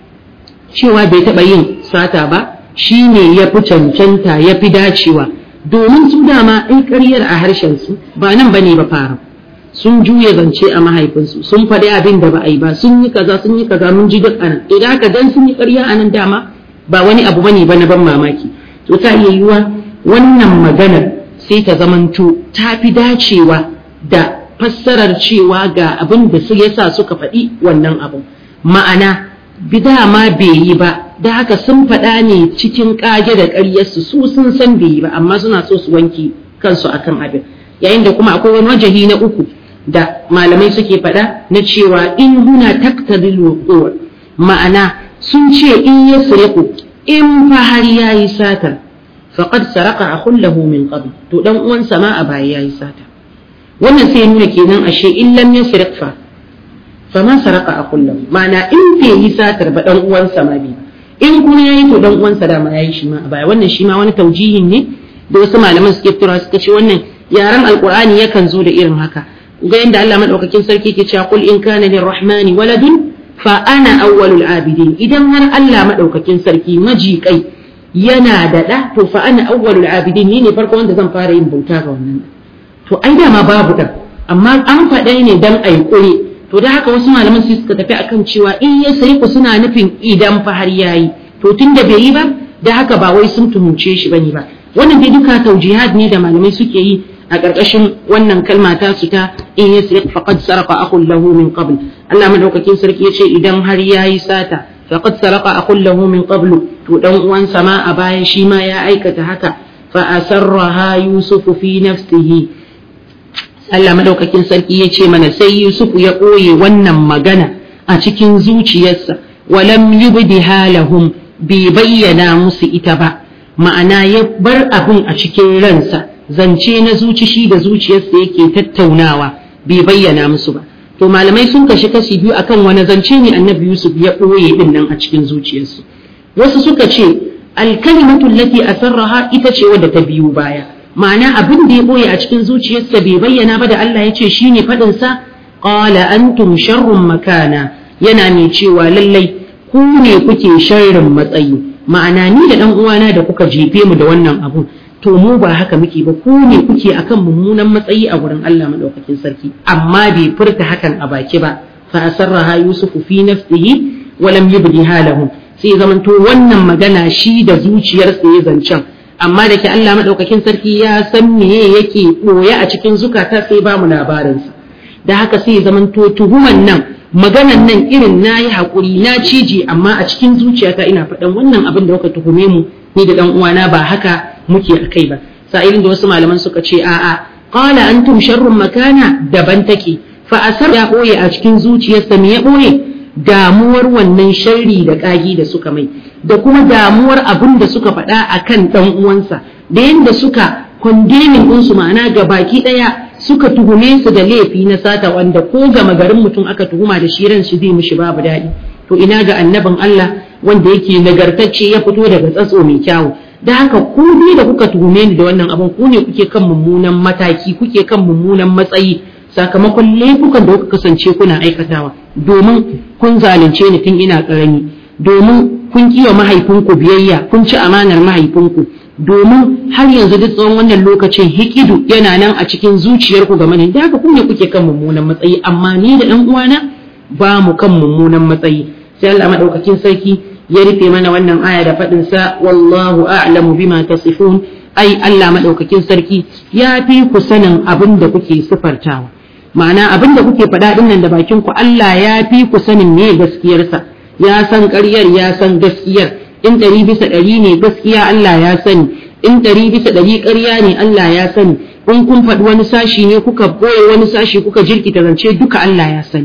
A: cewa bai taɓa yin sata ba shi ne ya fi cancanta ya fi dacewa domin su dama in ƙaryar a harshensu ba nan ba ne ba fara sun juya zance a mahaifinsu sun faɗi abin da ba a yi ba sun yi kaza sun yi kaza mun ji duk anan idan haka dan sun yi ƙarya a nan dama ba wani abu bane ba na ban mamaki to ta iya yiwa wannan maganar sai ta zamanto ta fi dacewa da fassarar cewa ga abin da su yasa suka faɗi wannan abu ma'ana bida ma bai yi ba da haka sun faɗa ne cikin ƙage da ƙaryarsu su sun san bai yi ba amma suna so su wanke kansu akan abin yayin da kuma akwai wani wajahi na uku da malamai suke faɗa na cewa in huna taktadil wuqur ma'ana sun ce in ya sariku in fa har yayi sata faqad saraka akhun lahu min qabl to dan uwansa ma a baya yayi sata wannan sai nuna kenan ashe in lam yasriq fa fama saraka a kullum ma'ana in bai yi satar ba dan uwansa ma bi in kuma yayi to dan uwansa da ma yayi shi ma a baya wannan shi ma wani taujihin ne da wasu malaman suke fitarwa suka ce wannan yaran alqur'ani yakan zo da irin haka ga yanda Allah madaukakin sarki ke cewa qul in kana lirrahmani waladun fa ana awwalul abidin idan har Allah madaukakin sarki majikai yana da da to fa ana awwalul abidin ni ne farko wanda zan fara yin bauta ga wannan to ai dama babu dan amma an faɗa ne dan ai kure to da haka wasu malaman sai suka tafi akan cewa in ya sai ku suna nufin idan fa har yayi to tunda bai yi ba da haka ba wai sun tuhumce shi bane ba wannan dai duka taujihad ne da malamai suke yi a ƙarƙashin wannan kalma ta su ta in ya sai faqad sarqa akhun lahu min qabl Allah madaukakin sarki yace idan har yayi sata faqad sarqa akhun lahu min qablu to dan uwansa ma a baya shi ma ya aikata haka fa asarraha yusufu fi nafsihi Allah madaukakin sarki ya ce mana sai Yusuf ya ɓoye wannan magana a cikin zuciyarsa walam yubdiha lahum bai bayyana musu ita ba ma'ana ya bar abin a cikin ransa zance na zuci shi da zuciyarsa yake tattaunawa bai bayyana musu ba to malamai sun kashi kashi biyu akan wani zance ne annabi Yusuf ya ɓoye din nan a cikin zuciyarsu wasu suka ce alkalimatu allati asarraha ita ce wadda ta biyu baya ma'ana abin da ya boye a cikin zuciyarsa bai bayyana ba da Allah ya ce shi ne faɗinsa ƙala antum sharrun makana yana mai cewa lallai ku ne kuke sharrin matsayi ma'ana ni da ɗan uwana da kuka jefe mu da wannan abun to mu ba haka muke ba ku ne kuke akan mummunan matsayi a wurin Allah madaukakin sarki amma bai furta hakan a baki ba fa asarraha yusufu fi nafsihi wa lam yubdiha lahum sai zamanto wannan magana shi da zuciyarsa ya zancen amma da ke Allah madaukakin sarki ya san meye yake boye a cikin zukata sai ba mu labarinsa da haka sai ya zamanto tuhuman nan maganan nan irin na yi haƙuri na cije amma a cikin zuciyata ina faɗan wannan abin da kuka tuhume mu ni da ɗan uwana ba haka muke a kai ba sa'ilin da wasu malaman suka ce a'a qala antum sharrun makana daban take fa asar ya ɓoye a cikin zuciyarsa me ya ɓoye damuwar wannan sharri da ƙagi da suka mai da kuma damuwar abin da suka faɗa a kan ɗan uwansa da yadda suka kondemin ɗinsu ma'ana ga baki ɗaya suka tuhume su da laifi na sata wanda ko gama garin mutum aka tuhuma da shi ran shi zai mishi babu daɗi to ina ga annabin Allah wanda yake nagartacce ya fito daga tsatso mai kyawu da haka ku ne da kuka tuhume ni da wannan abin ku ne kuke kan mummunan mataki kuke kan mummunan matsayi sakamakon laifukan da kuka kasance kuna aikatawa domin kun zalunce ni tun ina ƙarami domin kun kiwa mahaifinku biyayya kun ci amanar mahaifinku domin har yanzu duk tsawon wannan lokacin hikidu yana nan a cikin zuciyarku game da da haka kun ne kuke kan mummunan matsayi amma ni da ɗan uwana ba mu kan mummunan matsayi sai Allah madaukakin sarki ya rufe mana wannan aya da faɗin sa wallahu a'lamu bima tasifun ai Allah madaukakin sarki ya fi ku sanin abin da kuke sifartawa ma'ana abin da kuke faɗa ɗin nan da bakin ku Allah ya fi ku sanin me gaskiyarsa ya san ƙaryar ya san gaskiyar in ɗari bisa ɗari ne gaskiya Allah ya sani in ɗari bisa ɗari ƙarya ne Allah ya sani in kun faɗi wani sashi ne kuka boye wani sashi kuka jirkita zance duka Allah ya sani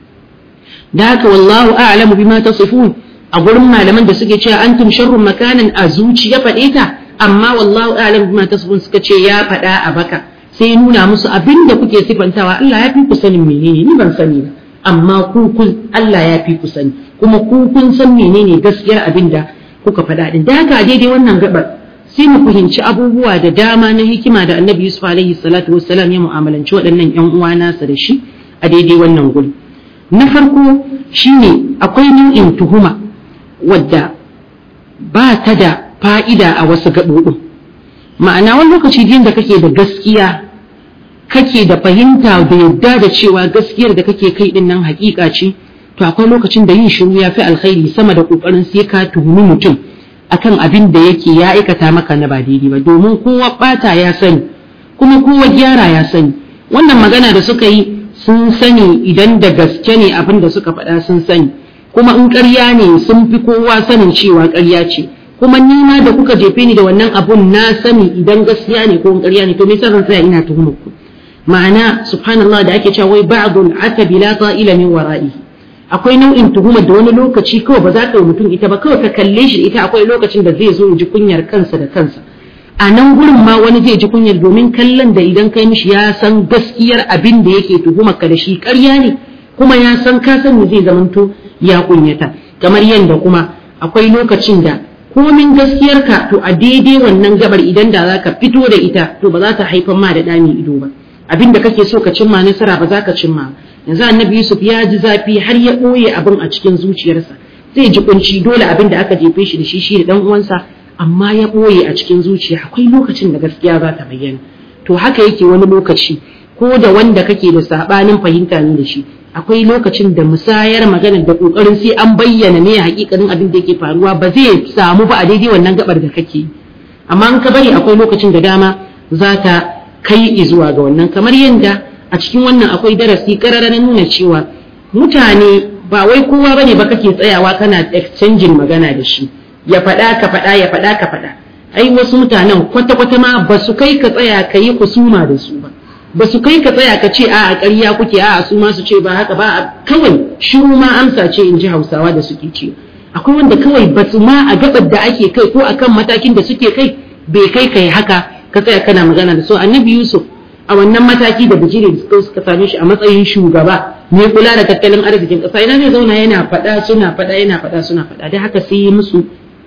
A: da haka wallahu a'lamu bima tasifun a gurin malaman da suke cewa antum sharrun makanan a zuci ya faɗe ta amma wallahu a'lamu bima tasifun suka ce ya faɗa a baka sai nuna musu abin da kuke sifantawa Allah ya fi ku sanin menene ni ban sani ba amma ku kun Allah ya fi ku sani kuma ku kun san menene gaskiyar abin da kuka faɗa din da haka daidai wannan gabar sai mu fahimci abubuwa da dama na hikima da Annabi Yusuf alaihi salatu wassalam ya mu'amalanci waɗannan ƴan uwa nasa da shi a daidai wannan guri na farko shine akwai nau'in tuhuma wadda ba ta da fa'ida a wasu gaɓoɓin ma'ana wani lokaci din da kake da gaskiya kake da fahimta da yadda da cewa gaskiyar da kake kai din nan hakika ce to akwai lokacin da yin shiru ya fi alkhairi sama da kokarin sai ka tuhumi mutum akan abin da yake ya aikata maka na ba daidai ba domin kowa bata ya sani kuma kowa gyara ya sani wannan magana da suka yi sun sani idan da gaske ne abin da suka faɗa sun sani kuma in ƙarya ne sun fi kowa sanin cewa ƙarya ce kuma ni ma da kuka jefe ni da wannan abun na sani idan gaskiya ne ko in ƙarya ne to me yasa zan tsaya ina tuhumar ku ma'ana subhanallah da ake cewa wai ba'dul atabi la ta'ila min wara'ihi akwai nau'in tuhumar da wani lokaci kawai ba za ka yi mutum ita ba kawai ka kalle shi ita akwai lokacin da zai zo ya ji kunyar kansa da kansa a nan gurin ma wani zai ji kunyar domin kallon da idan kai mishi ya san gaskiyar abin da yake tuhumar ka da shi ƙarya ne kuma ya san ka sani zai zamanto ya kunyata kamar yadda kuma akwai lokacin da komin gaskiyarka to a daidai wannan gabar idan da za ka fito da ita to ba za ta haifar ma da ɗami ido ba abin da kake so ka cimma nasara ba za ka cimma yanzu annabi yusuf ya ji zafi har ya ɓoye abin a cikin zuciyarsa zai ji kunci dole abin da aka jefe shi da shi shi da dan uwansa amma ya ɓoye a cikin zuciya akwai lokacin da gaskiya za ta bayyana to haka yake wani lokaci ko da wanda kake da sabanin fahimta ne da shi akwai lokacin da musayar magana da kokarin sai an bayyana ne hakikanin abin da yake faruwa ba zai samu ba a daidai wannan gabar da kake amma in ka bari akwai lokacin da dama za ta kai zuwa ga wannan kamar yadda a cikin wannan akwai darasi karara na nuna cewa mutane ba wai kowa bane ba kake tsayawa kana exchanging magana da shi ya faɗa ka faɗa ya faɗa ka faɗa ai wasu mutanen kwata-kwata ma ba su kai ka tsaya ka yi kusuma da su ba ba su kai ka tsaya ka ce a ƙarya kuke a su ma su ce ba haka ba kawai shiru ma amsa ce in ji hausawa da suke ce akwai wanda kawai ba su ma a gabar da ake kai ko akan matakin da suke kai bai kai kai haka ka tsaya kana magana da su annabi yusuf a wannan mataki da bijiri da suka suka same shi a matsayin shugaba mai kula da tattalin arzikin ƙasa ina zai zauna yana faɗa suna faɗa yana faɗa suna faɗa dai haka sai yi musu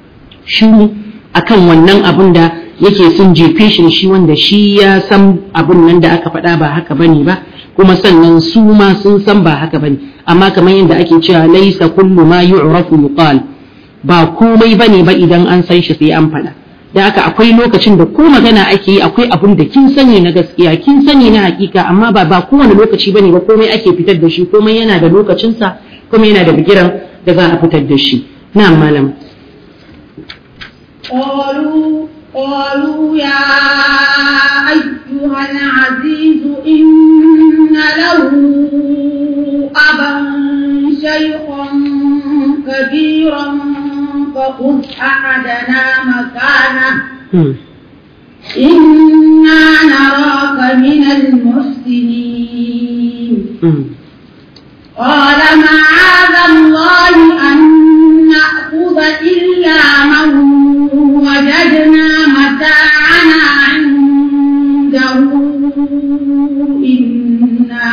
A: shiru akan wannan abun da yake sun jefe shi shi wanda shi ya san abun nan da aka faɗa ba haka bane ba kuma sannan su ma sun san ba haka bane amma kamar yadda ake cewa laisa kullu ma yu'rafu yuqal ba komai bane ba idan an san shi sai an faɗa da haka akwai lokacin da ko magana ake yi akwai abun da kin sani na gaskiya kin sani na hakika amma ba ba kowane lokaci bane ba komai ake fitar da shi komai yana da lokacinsa kuma yana da bigiran da za a fitar da shi na'am malam
B: قالوا قالوا يا أيها العزيز إن له أبا شيخا كبيرا فخذ أحدنا مكانه إنا نراك من المحسنين قال معاذ الله أن نأخذ إلا من وجدنا متاعنا عنده إنا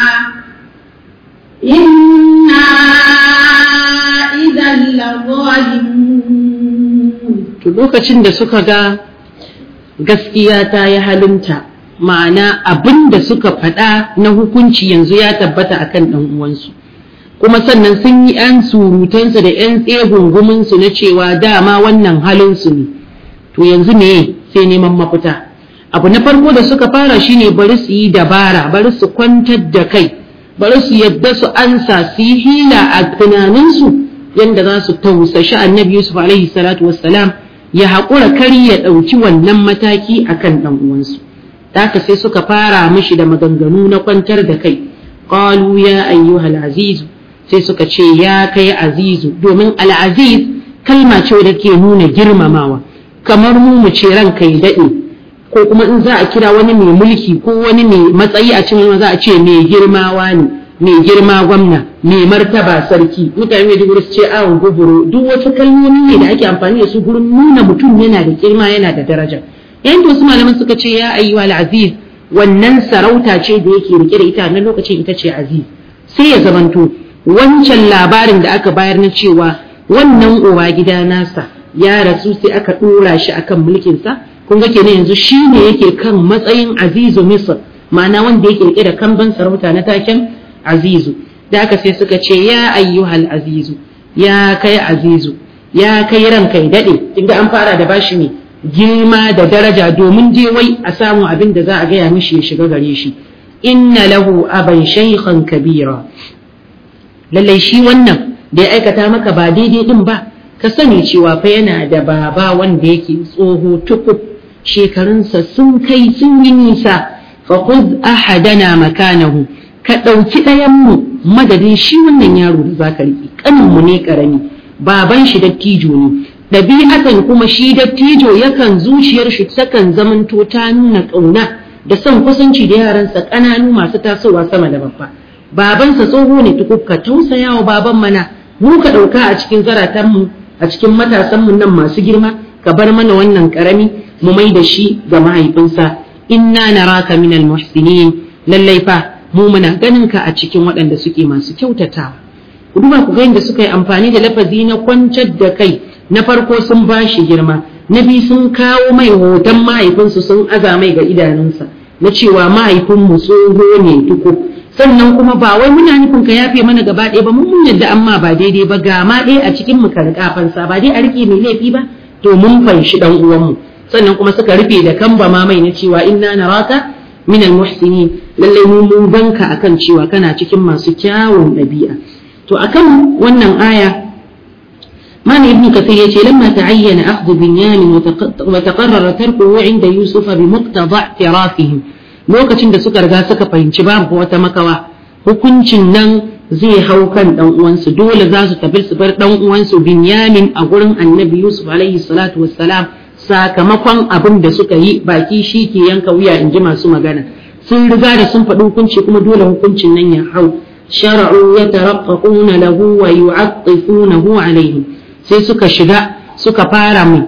B: إنا إذا لظالمون
A: lokacin da suka ga gaskiya ta yi halinta ma'ana abin da suka faɗa na hukunci yanzu ya tabbata akan ɗan uwansu kuma sannan sun yi 'yan surutansu da 'yan tsegunguminsu na cewa dama wannan halinsu ne to yanzu ne sai neman mafita abu na farko da suka fara shine bari su yi dabara bari su kwantar da kai bari su yadda su ansa su yi hila a tunaninsu yadda za su tausashi annabi yusuf alaihi salatu wassalam ya haƙura kari ya ɗauki wannan mataki a kan ɗan uwansu haka sai suka fara mishi da maganganu na kwantar da kai qalu ya ayyuhal azizu sai suka ce ya kai azizu domin al'aziz kalma ce da ke nuna girmamawa kamar mu mu ce ranka ya daɗe ko kuma in za a kira wani mai mulki ko wani mai matsayi a cikin za a ce mai girmawa ne mai girma gwamna mai martaba sarki mutane mai digiri su ce awon guburo duk wasu kalmomi ne da ake amfani da su gurin nuna mutum yana da girma yana da daraja yayin da wasu malaman suka ce ya ayyuha aziz wannan sarauta ce da yake rike da ita na lokacin ita ce aziz sai ya zamanto wancan labarin da aka bayar na cewa wannan uwa gida nasa ya rasu sai aka dora shi akan mulkinsa kun ga kenan yanzu shi ne yake kan matsayin azizu misr ma'ana wanda yake rike da kamban sarauta na taken azizu da aka sai suka ce ya ayyuhal azizu ya kai azizu ya kai ranka ya dade kinga an fara da bashi ne girma da daraja domin je wai a samu abin da za a gaya mishi ya shiga gare shi inna lahu aban shaykhan kabira lallai shi wannan da ya aikata maka ba daidai din ba ka sani cewa fa yana da baba wanda yake tsoho tukub shekarunsa sun kai sun yi nisa fa khudh ahadana makanahu ka ɗauki ɗayanmu madadin shi wannan yaro da zaka riƙe ƙaninmu ne ƙarami baban shi dattijo ne ɗabi'atan kuma shi dattijo yakan zuciyar shi takan zamanto ta nuna ƙauna da son kusanci da yaransa ƙananu masu tasowa sama da babba babansa tsoho ne tukuk ka tausaya wa baban mana mu ka ɗauka a cikin zaratanmu a cikin matasanmu nan masu girma ka bar mana wannan ƙarami mu mai da shi ga mahaifinsa inna naraka minal muhsinin lallai fa mu muna ganin ka a cikin waɗanda suke masu kyautatawa ku duba ku ga yadda suka yi amfani da lafazi na kwantar da kai na farko sun ba shi girma na biyu sun kawo mai hoton mahaifinsu sun aza mai ga idanunsa na cewa mahaifinmu tsoho ne tuku sannan kuma ba wai muna nufin ka yafe mana gaba ɗaya ba mun mun yadda amma ba daidai ba ga ma ɗaya a cikin mu ka riƙa fansa ba dai a riƙe mai laifi ba to mun fanshi ɗan uwanmu sannan kuma suka rufe da kamba ma mai na cewa inna naraka min almuhsinin lallai mu mun banka akan cewa kana cikin masu kyawun ɗabi'a to akan wannan aya معنى ابن كثير يتي لما تعين أخذ بنيامين وتقرر تركه عند يوسف بمقتضى اعترافهم lokacin da suka riga suka fahimci babu wata makawa hukuncin nan zai hau kan dan uwansu dole za su tafi su bar dan uwansu Binyamin a gurin Annabi Yusuf alaihi salatu wassalam sakamakon abin da suka yi baki shi ke yanka wuya in ji masu magana sun riga da sun faɗi hukunci kuma dole hukuncin nan ya hau shara'u yataraqqaquna lahu wa yu'attifunahu alaihim sai suka shiga suka fara mai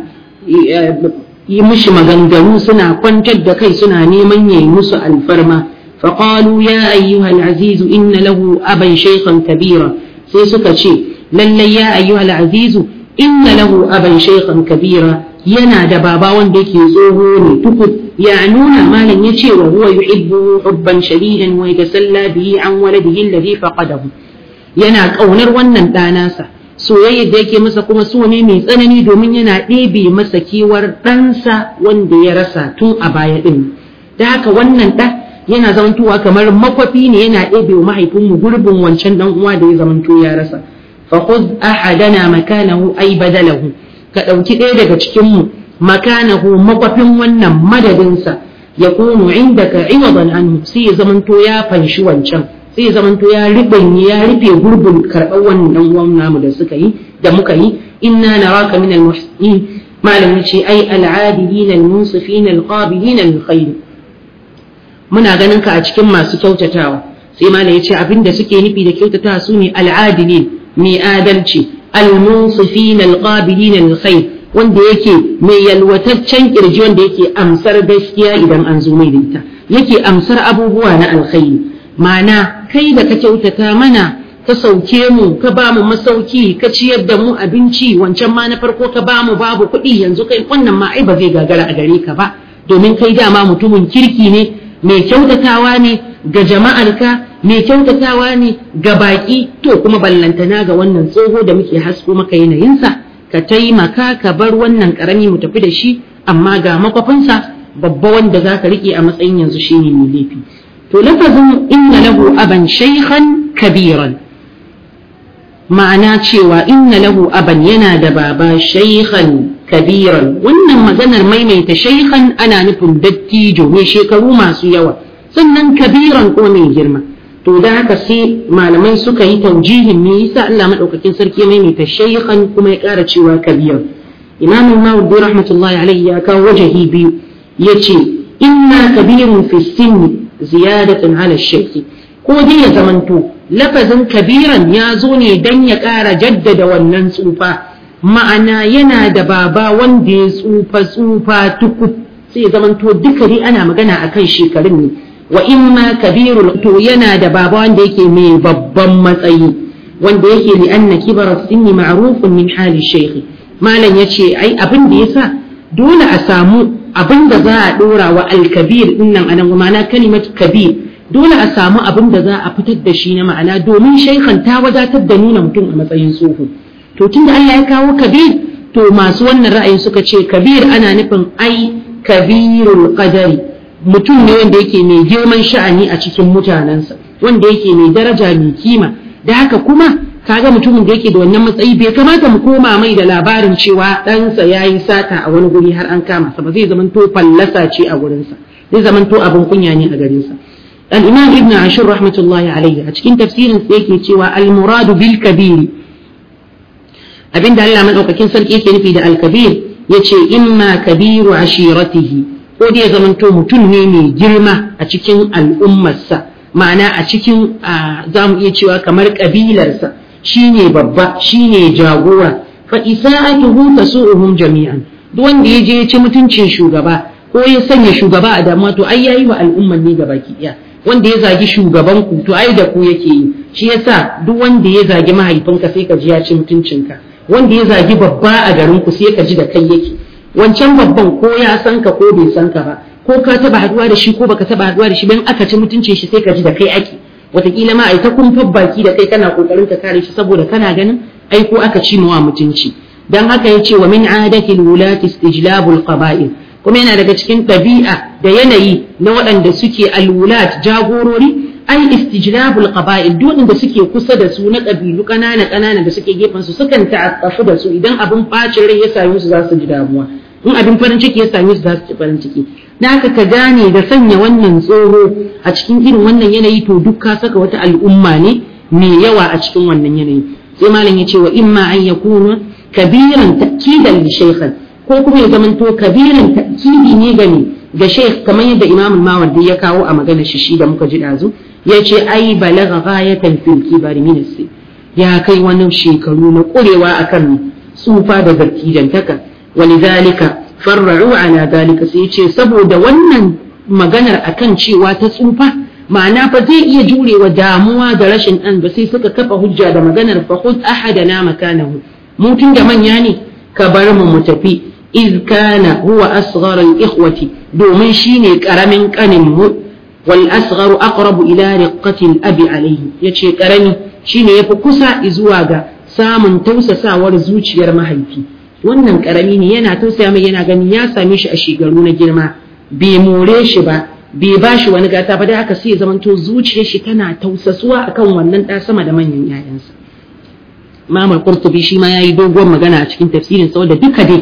A: yi mishi maganganu suna kwantar da kai suna neman yayi musu alfarma فقالوا يا أيها العزيز إن له أبا شيخا كبيرا sai suka ce lallai ya ayyuhal azizu inna lahu aban shaykhan kabira yana da baba wanda yake tsoho ne tukur ya nuna malam ya ce wa huwa yuhibbu hubban shadidan wa yatasalla bihi an waladihi alladhi faqadahu yana kaunar wannan ɗanasa soyayyar da yake masa kuma so ne mai tsanani domin yana ɗebe masa kewar ɗansa wanda ya rasa tun a baya ɗin da haka wannan ɗa yana zamantowa kamar makwafi ne yana ɗebe wa mahaifinmu gurbin wancan ɗan uwa da ya zamanto ya rasa fa khudh ahadana makanahu ay badalahu ka ɗauki ɗaya daga cikin mu makanahu makwafin wannan madadinsa ya kunu indaka iwadan anhu sai ya zamanto ya fanshi wancan sai ya zamanto ya ribanye ya rufe gurbin karɓar wannan dan uwan namu da suka yi da muka yi inna naraka min al-muhsinin malam ce ai al-adilin al-munsifin al-qabilin al-khair muna ganin ka a cikin masu kyautatawa sai malam ya ce abinda suke nufi da kyautatawa su ne al-adilin mai adalci al-munsifin al-qabilin al-khair wanda yake mai yalwataccen kirji wanda yake amsar gaskiya idan an zo mai da ita yake amsar abubuwa na alkhairi ma'ana kai da ka kyautata mana ka sauke mu ka ba mu masauki ka ciyar da mu abinci wancan ma na farko ka ba mu babu kuɗi yanzu kai wannan ma ai ba zai gagara a gare ka ba domin kai dama mutumin kirki ne mai kyautatawa ne ga jama'arka mai kyautatawa ne ga baƙi to kuma ballantana ga wannan tsoho da muke hasko maka yanayinsa ka taimaka ka bar wannan karami mu tafi da shi amma ga makwafinsa babba wanda za ka riƙe a matsayin yanzu shine mai laifi to lafazin inna lahu aban shaykhan kabiran ma'ana cewa inna lahu aban yana da baba shaykhan kabiran wannan maganar maimaita shaykhan ana nufin dattijo mai shekaru masu yawa sannan kabiran ko mai girma to da haka sai malamai suka yi taujihin me yasa Allah madaukakin sarki ya maimaita shaykhan kuma ya ƙara cewa kabir imam Mawdi rahmatullahi alayhi ya kawo wajahi biyu yace inna kabirun fi sinni ziyadatan ala shaykh ko dai ya zamanto lafazin kabiran ya zo ne dan ya ƙara jaddada wannan tsufa ma'ana yana da baba wanda ya tsufa tsufa tukub sai ya zamanto duka dai ana magana akan shekarun ne wa imma kabirul to yana da baba wanda yake mai babban matsayi wanda yake li anna kibara sinni ma'rufun min hali shaykh malam yace ai abin da yasa dole a samu abin da za a dora wa al-kabir dinnan anan ma'ana kalimat kabir dole a samu abin da za a fitar da shi na ma'ana domin shaykhan ta wadatar da nuna mutum a matsayin tsoho to tunda Allah ya kawo kabir to masu wannan ra'ayin suka ce kabir ana nufin ai kabirul qadari mutum ne wanda yake mai girman sha'ani a cikin mutanensa wanda yake mai daraja mai kima da haka kuma kaga mutumin da yake da wannan matsayi bai kamata mu koma mai da labarin cewa ɗansa ya yi sata a wani guri har an kama sa ba zai zamanto fallasa ce a wurinsa zai zamanto abin kunya ne a garinsa al-imam ibn ashur rahmatullahi alayhi a cikin tafsirin sa yake cewa al-muradu bil kabir abinda Allah madaukakin sarki yake nufi da al-kabir yace imma kabiru ashiratihi ko dai ya zamanto mutum ne mai girma a cikin al'ummarsa ma'ana a cikin za mu iya cewa kamar ƙabilarsa shine babba shine jagora fa isa'atuhu tasu'uhum jami'an duk wanda ya je ya ci mutuncin shugaba ko ya sanya shugaba a damuwa to ai yayi wa al'ummar ne gabaki ɗaya wanda ya zagi shugaban ku to ai da ku yake yi shi yasa duk wanda ya zagi mahaifinka sai ka ji ya ci mutuncinka wanda ya zagi babba a garin ku sai ka ji da kai yake wancan babban ko ya san ka ko bai san ka ba ko ka taba haduwa da shi ko baka taba haduwa da shi ban aka ci mutuncin shi sai ka ji da kai ake wataƙila ma ai ta kumfar baki da kai kana kokarin ka kare shi saboda kana ganin ai ko aka ci mawa mutunci dan haka ya ce wa min adatil wulati istijlabul qaba'il kuma yana daga cikin ɗabi'a da yanayi na waɗanda suke alwulat jagorori ai istijlabul qaba'il duk da suke kusa da su na ƙabilu ƙanana ƙanana da suke gefen su sukan ta'affafu da su idan abin bacin rai ya same su za su ji damuwa in abin farin ciki ya same su za su ci farin ciki da haka ka gane da sanya wannan tsoro a cikin irin wannan yanayi to duk ka saka wata al'umma ne mai yawa a cikin wannan yanayi sai malam ya ce wa imma an yakuna kabiran ta'kidan li shaykhan ko kuma ya zamanto kabiran ta'kidi ne ga ne ga shaykh kamar yadda imamul mawardi ya kawo a maganar shi shi da muka ji dazu ya ce ai balagha ghayatan fil kibari min ya kai wani shekaru na kurewa akan tsufa da zartijantaka walidhalika farra'u ala dalika sai ce saboda wannan maganar akan cewa ta tsufa ma'ana fa zai iya jurewa damuwa da rashin ɗan ba sai suka kafa hujja da maganar fa khudh ahadana makanahu mu tun da manya ne ka bar mu mu tafi iz kana huwa asghar al ikhwati domin shine karamin kanin mu wal asghar aqrabu ila riqqati al abi alayhi yace karami shine yafi kusa zuwa ga samun tausasawar zuciyar mahaifi wannan karami ne yana tausaya mai yana gani ya same shi a shigaru na girma bai more shi ba bai ba shi wani gata ba da haka sai ya zamanto zuciyar shi tana tausasuwa akan wannan ɗa sama da manyan 'ya'yansa Mamar Qurtubi shi ma yayi doguwar magana a cikin tafsirin saboda duka dai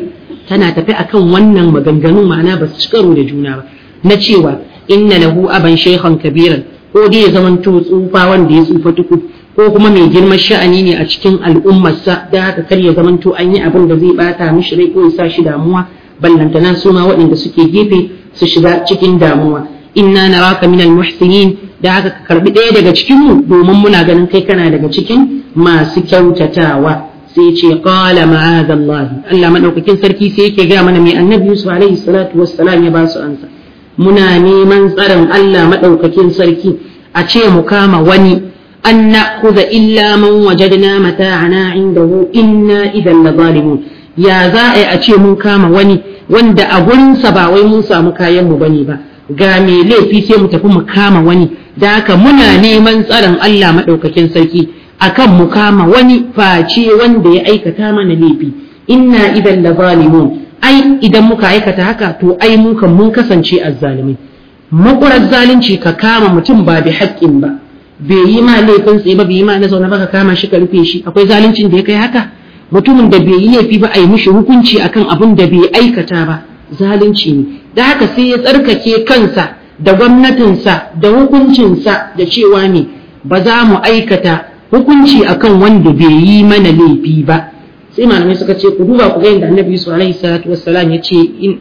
A: tana tafi akan wannan maganganun ma'ana ba su ci karo da juna ba na cewa inna lahu aban shaykhan kabiran ko dai ya zamanto tsufa wanda ya tsufa tuku ko kuma mai girman sha'ani ne a cikin al'ummarsa da haka kar ya zamanto an yi abin da zai bata mishi rai ko ya sa shi damuwa ballantana su ma waɗanda suke gefe su shiga cikin damuwa inna naraka minal muhsinin da haka ka karbi ɗaya daga cikin mu domin muna ganin kai kana daga cikin masu kyautatawa sai ce qala ma'adallahi Allah madaukakin sarki sai yake ga mana mai annabi Yusuf alaihi salatu wassalam ya ba su ansa muna neman tsaron Allah madaukakin sarki a ce mu kama wani an na'khudha illa man wajadna mata'ana indahu inna idan la zalimun ya za a yi a ce mun kama wani wanda a gurinsa ba wai mun samu kayan mu bane ba ga mai laifi sai mu tafi mu kama wani da haka muna neman tsaron Allah madaukakin sarki akan mu kama wani face wanda ya aikata mana laifi inna idan la zalimun ai idan muka aikata haka to ai mu kan mun kasance azzalimai makurar zalunci ka kama mutum ba bi haƙƙin ba bai yi ma laifin tsaye ba bai yi ma na zaune ba ka kama shi ka rufe shi akwai zaluncin da ya kai haka mutumin da bai yi laifi ba a yi mishi hukunci akan abin da bai aikata ba zalunci ne da haka sai ya tsarkake kansa da gwamnatinsa da hukuncinsa da cewa ne ba za mu aikata hukunci akan wanda bai yi mana laifi ba sai malamai suka ce ku duba ku ga yadda annabi yusuf alaihi salatu wassalam ya ce in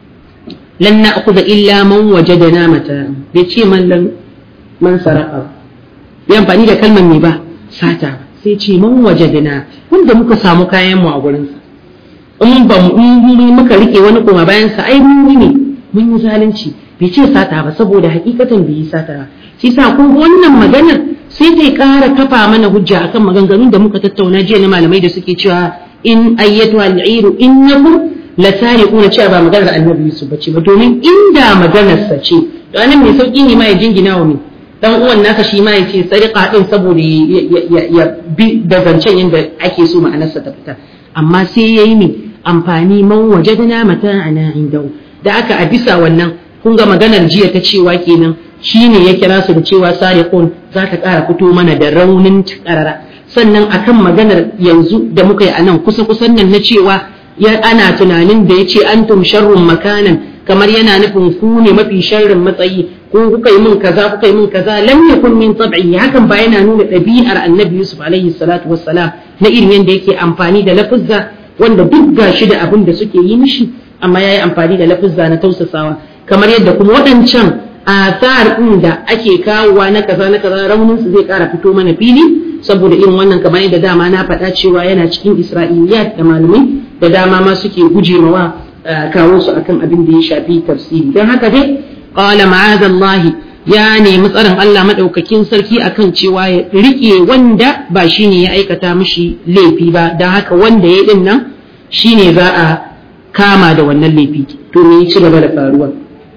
A: lan na'khudha illa man wajadana mata bai ce man lan man saraka bai amfani da kalmar me ba sata sai ce man wajadana wanda muka samu kayan mu a gurin sa in ba mu muka rike wani kuma bayan sa ai mun ne mun yi zalunci bai ce sata ba saboda hakikatan bai yi sata ba shi sa kun wannan maganar sai ta ƙara kafa mana hujja akan maganganun da muka tattauna jiya na malamai da suke cewa in ayyatu al'iru innakum la sariquna cewa ba maganar annabi Yusuf bace ba domin inda maganar sa ce to anan mai sauki ne ma ya jingina wa mai dan uwan nasa shi ma ya ce sariqa din saboda ya bi da zancen yadda ake so ma'anarsa ta fita amma sai yayi ne amfani man wajadna mata'ana indahu da aka a bisa wannan kun ga maganar jiya ta cewa kenan shi ne ya kira su da cewa sariqun za ta ƙara fito mana da raunin karara sannan akan maganar yanzu da muka yi a nan kusa kusan nan na cewa ya ana tunanin da ya ce antum sharrun makanan kamar yana nufin ku ne mafi sharrin matsayi ko kuka yi min kaza kuka yi min kaza lam yakun min tab'i hakan ba yana nuna ɗabi'ar annabi yusuf alaihi salatu wassalam na irin yadda yake amfani da lafuzza wanda duk gashi da abin da suke yi mishi amma yayi amfani da lafuzza na tausasawa kamar yadda kuma waɗancan athar ɗin da ake kawowa na kaza na kaza raunin su zai ƙara fito mana fili saboda irin wannan kamar yadda dama na faɗa cewa yana cikin isra'iliyat da malamai da dama ma suke guje mawa kawo su akan abin da ya shafi tafsiri don haka dai qala ma'azallah ya nemi tsarin Allah madaukakin sarki akan cewa ya rike wanda ba shine ya aikata mishi laifi ba don haka wanda ya din nan shine za a kama da wannan laifi to me ci gaba da faruwa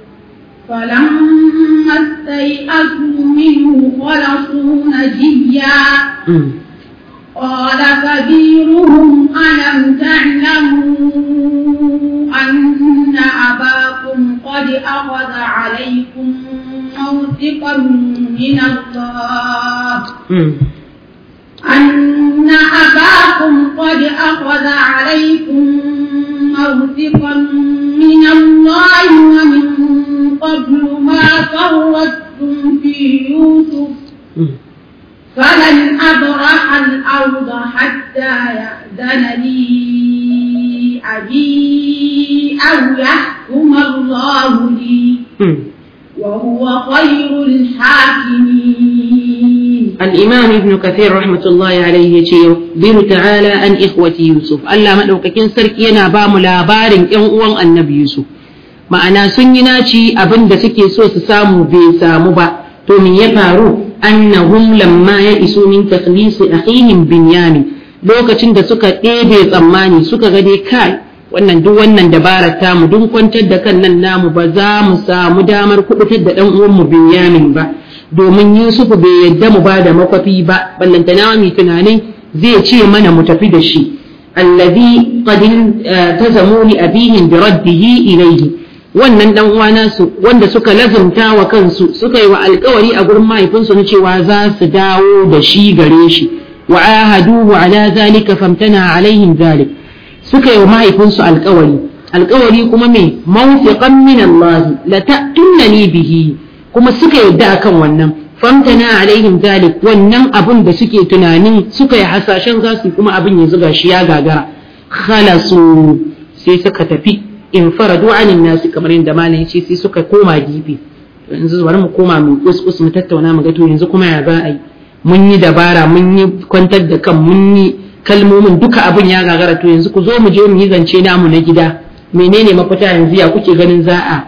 B: فلما استيئسوا منه خلصوا نجيا قال كبيرهم ألم تعلموا أن أباكم قد أخذ عليكم موثقا من الله أن أباكم قد أخذ عليكم موثقا من الله ومن قبل ما فرطتم في يوسف فلن أبرح الأرض حتى يأذن لي أبي أو يحكم الله لي وهو خير الحاكمين
A: الإمام ابن كثير رحمة الله عليه يخبر تعالى عن إخوة يوسف ألا مدوككين سركينا بام لابارن إن النبي يوسف ma'ana sun yi naci abin da suke so su samu bai samu ba to me ya faru annahum lamma ya iso min takhlisi akhihim binyamin lokacin da suka ɗebe tsammani suka ga dai kai wannan duk wannan dabarar tamu duk kwantar da kan nan namu ba za mu samu damar kubutar da dan uwan mu binyamin ba domin Yusufu bai yadda mu ba da makwafi ba ballantana mu tunanin zai ce mana mu tafi da shi allazi qad tazamu li abihim bi raddihi ilayhi wannan dan uwa nasu wanda suka lazumta wa kansu suka yi wa alkawari a gurin mahaifinsu na cewa za su dawo da shi gare shi wa ahaduhu ala zalika famtana alaihim zalik suka yi wa mahaifinsu alkawari alkawari kuma me mawfiqan min Allah la ta'tunani bihi kuma suka yadda akan wannan famtana alaihim zalik wannan abun da suke tunanin suka yi hasashen za su kuma abin ya zuga shi ya gagara khalasu sai suka tafi in faradu anin nasi kamar yadda malam ce sai suka koma gefe yanzu bari mu koma mu kuskus mu tattauna mu ga to yanzu kuma ya za a yi mun yi dabara mun yi kwantar da kan mun yi kalmomin duka abin ya gagara to yanzu ku zo mu je mu yi zance namu na gida menene mafita yanzu ya kuke ganin za a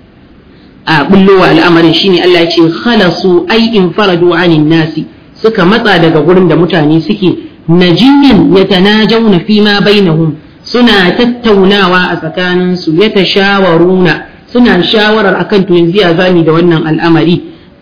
A: a bullowa al'amarin shine Allah ya ce khalasu ai in faradu anin nasi suka matsa daga gurin da mutane suke najiyin yatanajawna fi ma bainahum suna tattaunawa a tsakaninsu yatashawaruna suna shawarar akan to yanzu ya zami da wannan al'amari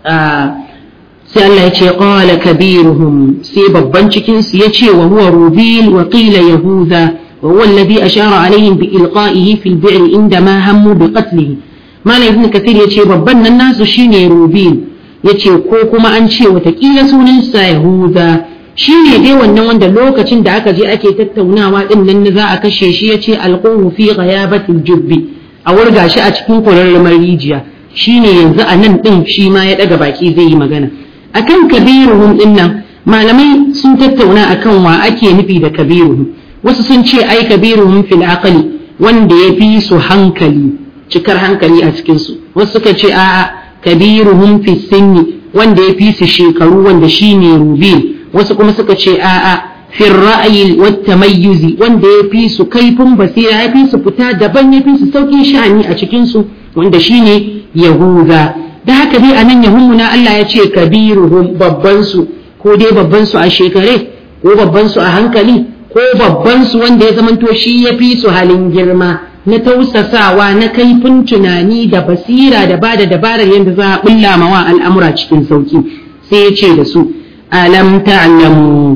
A: sai Allah ya ce qala kabiruhum sai babban cikin su yace wa huwa rubil wa qila yahuda wa huwa alladhi ashara alaihim bi ilqa'ihi fil bi'r inda ma hammu bi qatlihi malam ibn kathir yace babban nan nasu shine rubil yace ko kuma an ce watakila sunan sa yahuda shine dai wannan wanda lokacin da aka je ake tattaunawa din nan za a kashe shi yace alquhu fi ghayabatil jubbi a wurga shi a cikin kurarrumar rijiya shine yanzu a nan din shi ma ya daga baki zai yi magana akan kabiruhum din nan malamai sun tattauna akan wa ake nufi da kabiruhum wasu sun ce ai kabiruhum fil aqli wanda ya fi su hankali cikar hankali a cikin su wasu suka ce a'a kabiruhum fi sinni wanda ya fi su shekaru wanda shine rubil wasu kuma suka ce a'a fi ra'ayi wat tamayyuzi wanda ya fi su kaifin basira ya fi su fita daban ya fi su saukin sha'ani a cikin su wanda shine yahuda da haka dai anan yahumuna Allah ya ce kabiruhum babban su ko dai babban su a shekare ko babban su a hankali ko babban su wanda ya zamanto shi ya fi su halin girma na tausasawa na kaifin tunani da basira da bada dabarar yadda za a bulla mawa al'amura cikin sauki sai ya ce da su alam ta'lamu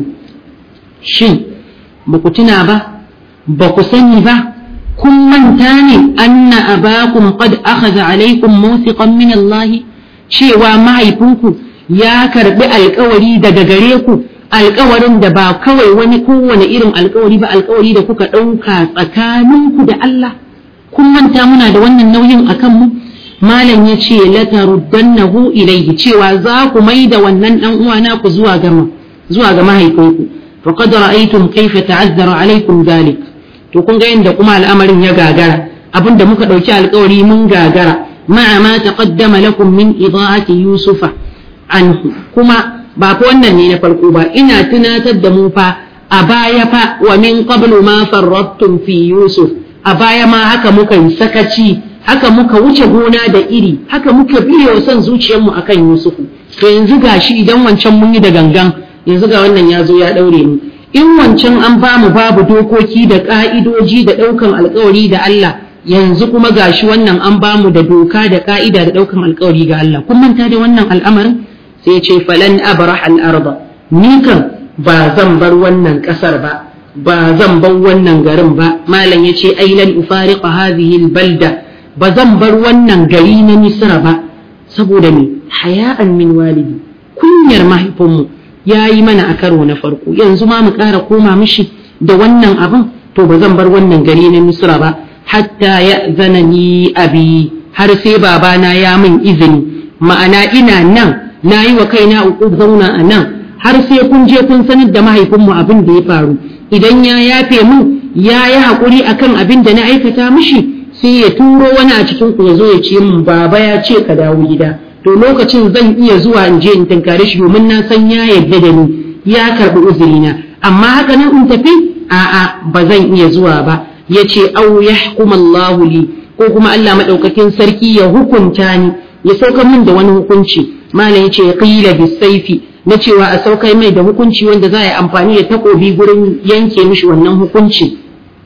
A: shin ba ku tuna ba ba ku sani ba kun manta ne anna abakum qad akhadha alaykum mawthiqan min Allah cewa mahaifinku ya karbi alkawari daga gare ku alkawarin da ba kawai wani kowane irin alkawari ba alkawari da kuka ɗauka tsakaninku da Allah kun manta muna da wannan nauyin akan mu malam ya ce lataruddannahu ilayhi cewa za ku mai da wannan dan uwa naku zuwa ga zuwa ga mahaifinku faqad ra'aytum kayfa ta'azzara alaykum dhalik to kun ga yadda kuma al'amarin ya gagara abinda muka ɗauki alkawari mun gagara ma'a ma taqaddama lakum min ida'ati yusufa anhu kuma ba fa wannan ne na farko ba ina tunatar da mu fa a baya fa wa min qablu ma farrattum fi yusuf a baya ma haka muka yi sakaci haka muka wuce gona da iri haka muka biye wa son zuciyarmu akan yusufu to yanzu gashi idan wancan mun yi da gangan yanzu ga wannan ya zo ya daure mu in wancan an ba mu babu dokoki da ka'idoji da ɗaukan alkawari da Allah yanzu kuma gashi wannan an ba mu da doka da ka'ida da ɗaukan alkawari ga Allah kun manta da wannan al'amarin sai ce falan abrah al-arda ni kan ba zan bar wannan ƙasar ba ba zan bar wannan garin ba malam yace ai lan ufariqa hadhihi al-balda ba zan bar wannan gari na Misra ba saboda me haya'an min walidi kunyar mahaifinmu ya yi mana a karo na farko yanzu ma mu ƙara koma mishi da wannan abin to ba zan bar wannan gari na misra ba hatta ya zana ni abi har sai babana ya min izini ma'ana ina nan na yi wa kaina uku zauna a nan har sai kun je kun sanar da mahaifinmu abin da ya faru idan ya yafe mu ya yi haƙuri akan abin da na aikata mishi sai ya turo wani a cikin ku ya zo ya ce min baba ya ce ka dawo gida to lokacin zan iya zuwa in je in tankare shi domin na san ya yarda da ni ya karbi uzurina amma haka nan in tafi a'a ba zan iya zuwa ba yace aw yahkum Allahu li ko kuma Allah madaukakin sarki ya hukunta ni ya saukar min da wani hukunci malam yace qila bisayfi na cewa a saukar mai da hukunci wanda za a yi amfani da takobi gurin yanke mishi wannan hukunci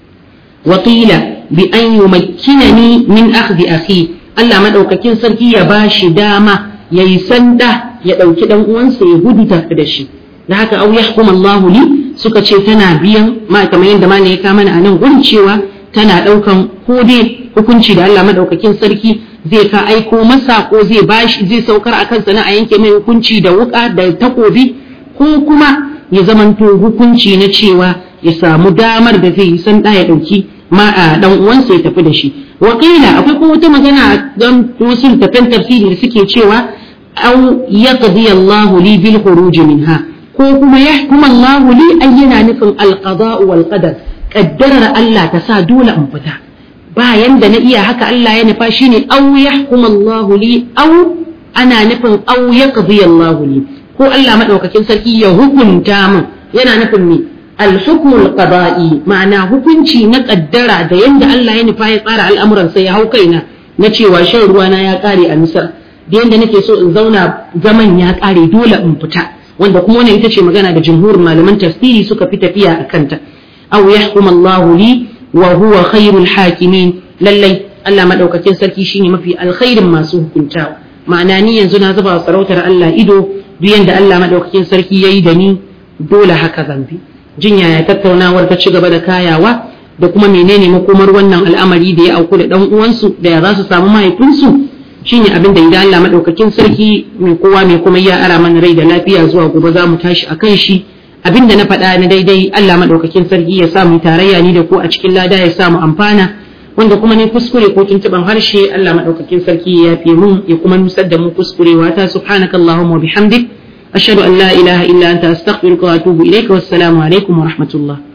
A: wa qila bi an yumakkinani min akhdhi akhi Allah maɗaukakin sarki ya ba shi dama ya yi sanda ya ɗauki ɗan uwansa ya gudu tafi da shi da haka au yahkum Allahu li suka ce tana biyan ma kamar yadda ma ne ya kama a nan gurin cewa tana ɗaukan ko dai hukunci da Allah maɗaukakin sarki zai ka aiko masa ko zai bashi zai saukar a kansa na a yanke mai hukunci da wuka da takobi ko kuma ya zamanto hukunci na cewa ya samu damar da zai yi sanda ya ɗauki ma a dan uwansa ya tafi da shi wa akwai kuma wata magana a dan wasu tafan tafsiri da suke cewa aw yaqdi Allahu li bil khuruj minha ko kuma yahkum Allahu li ay yana nufin al qada wal qadar kaddarar Allah ta sa dole in fita bayan da na iya haka Allah ya nufa shine aw yahkum Allahu li aw ana nufin aw yaqdi Allahu li ko Allah madaukakin sarki ya hukunta min yana nufin me الحكم القضائي معنى hukunci na kaddara da yanda Allah ya nufa ya tsara al'amuran sai ya hau kaina na cewa shan ruwana ya kare a Misar da yanda nake so in zauna zaman ya kare dole in fita wanda kuma wannan ita ce magana da jumhurin malaman tafsiri suka fi tafiya a kanta aw yahkum Allah li wa huwa khairul hakimin lallai Allah madaukakin sarki shine mafi alkhairin masu hukuntawa ma'ana ni yanzu na zuba sarautar Allah ido duk yanda Allah madaukakin sarki yayi da ni dole haka zan bi jin yaya tattaunawar ta ci gaba da kayawa da kuma menene makomar wannan al'amari da ya auku da dan uwansu da ya za su samu mahaifinsu shine abin da idan Allah madaukakin sarki mai kowa mai kuma ya ara mana rai da lafiya zuwa gobe za mu tashi akan shi abin da na faɗa na daidai Allah madaukakin sarki ya sa mu tarayya ni da ku a cikin lada ya sa mu amfana wanda kuma ne kuskure ko tuntuban harshe Allah madaukakin sarki ya yafe mun ya kuma nusar da mu kuskurewa ta subhanakallahumma wa bihamdik أشهد أن لا إله إلا أنت أستغفرك وأتوب إليك والسلام عليكم ورحمة الله